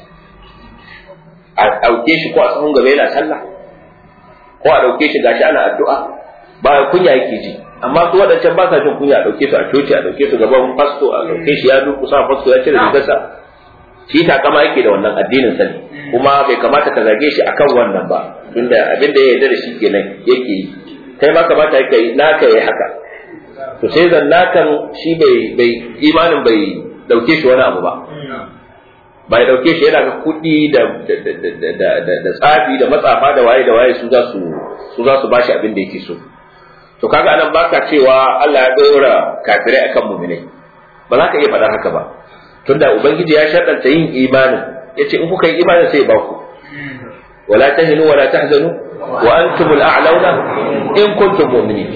a ɗauke shi ko a sahun gaba yana sallah ko a ɗauke shi gashi ana addu'a ba kunya yake ji amma su waɗancan ba sa jin kunya a ɗauke su a coci a ɗauke su gaban fasto a ɗauke shi ya durƙusa fasto ya cire rigarsa shi takama yake da wannan addinin sani kuma bai kamata ka zage shi akan wannan ba tunda abin da ya yarda da shi kenan yake yi kai ma kamata yake yi naka yayi haka to sai zan nakan shi bai bai imanin bai dauke shi wani abu ba bai dauke shi yana ga kuɗi da da da tsafi da matsafa da waye da waye su za su su za su bashi abin da yake so to kaga anan baka cewa Allah ya dora kafirai akan mu'minai ba za ka iya faɗar haka ba tunda ubangiji ya shaɗanta yin imanin yace in kuka yi imanin sai ba ku wala tahinu wala tahzanu wa antumul a'launa in kuntum mu'minin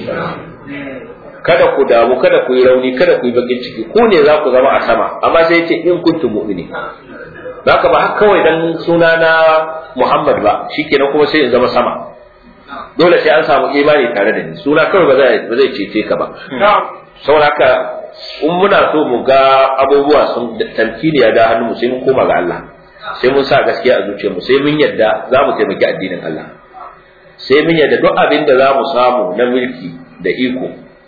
kada ku damu kada ku yi rauni kada ku yi bakin ciki ku ne za ku zama a sama amma sai yace in kuntum mu'minin haka ba haka kawai dan suna na Muhammad ba shikenan kuma sai in zama sama dole sai an samu imani tare da ni suna kawai ba zai ba zai cece ka ba saboda haka in muna so mu ga abubuwa sun tamkini ya da hannu mu sai mun koma ga Allah sai mun sa gaskiya a zuciyar mu sai mun yadda za mu taimaki addinin Allah sai mun yadda duk abin da za mu samu na mulki da iko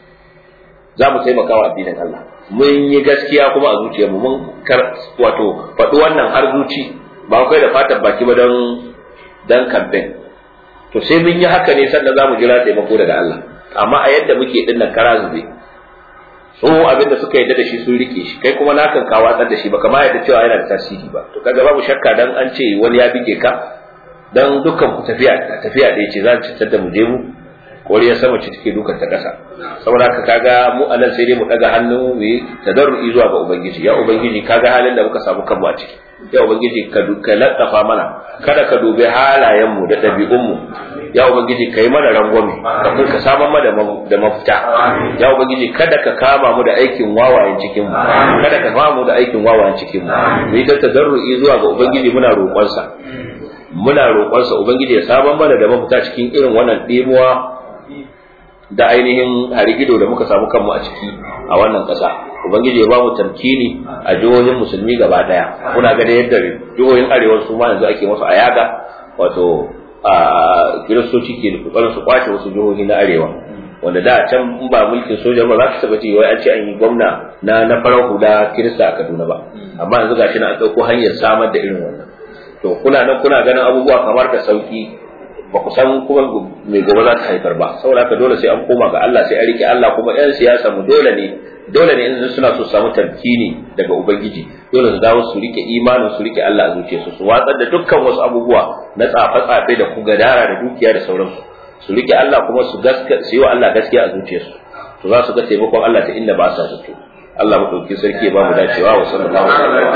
za mu taimaka wa addinin Allah mun yi gaskiya kuma a zuciyarmu mun wato faɗi wannan har zuci ba kai da fatan baki ba don dan campaign to sai mun yi haka ne sannan za mu jira taimako daga Allah amma a yadda muke din nan kara zube so abin da suka yadda da shi sun rike shi kai kuma nakan ka watsar da shi ba kama yadda cewa yana da tasiri ba to kaga babu shakka dan an ce wani ya bige ka dan dukkan ku tafiya tafiya da yace za ci da mu je mu wani ya sama ci take dukan ta ƙasa saboda haka kaga mu anan sai dai mu daga hannu mu yi tadarru'i zuwa ga ubangiji ya ubangiji kaga halin da muka samu kanmu a ciki ya ubangiji ka ka laddafa mana kada ka dubi halayen mu da ɗabi'un mu ya ubangiji kai mana rangwame ka kun ka saman mana da mafita ya ubangiji kada ka kama mu da aikin wawayen cikin mu kada ka kama mu da aikin wawayen cikin mu mu yi ta tadarru'i zuwa ga ubangiji muna roƙonsa muna roƙonsa ubangiji ya saman mana da mafita cikin irin wannan ɗimuwa da ainihin harigido da muka samu kanmu a ciki a wannan ƙasa ubangiji ya ba mu tamkini a jihohin musulmi gaba daya kuna ganin yadda jihohin arewa su ma yanzu ake musu ayaga wato a kiristoci ke kokarin su kwace wasu jihohi na arewa wanda da can in ba mulkin soja ba za ka taba ji wai an ce an yi gwamna na na farar hula kirista a Kaduna ba amma yanzu gashi na an ɗauko hanyar samar da irin wannan to kuna nan kuna ganin abubuwa kamar da sauki ba ku san kuma mai gobe za ta haifar ba saboda haka dole sai an koma ga Allah sai a rike Allah kuma yan siyasa mu dole ne dole ne in suna so samu tamkini daga ubangiji dole su dawo su rike imanin su rike Allah a zuciyarsu su watsar da dukkan wasu abubuwa na tsafe-tsafe da ku gadara da dukiya da sauransu su rike Allah kuma su gaska su yi wa Allah gaskiya a zuciyarsu to za su ga taimakon Allah ta inda ba sa zato Allah madaukakin sarki ya ba mu dacewa wa sallallahu alaihi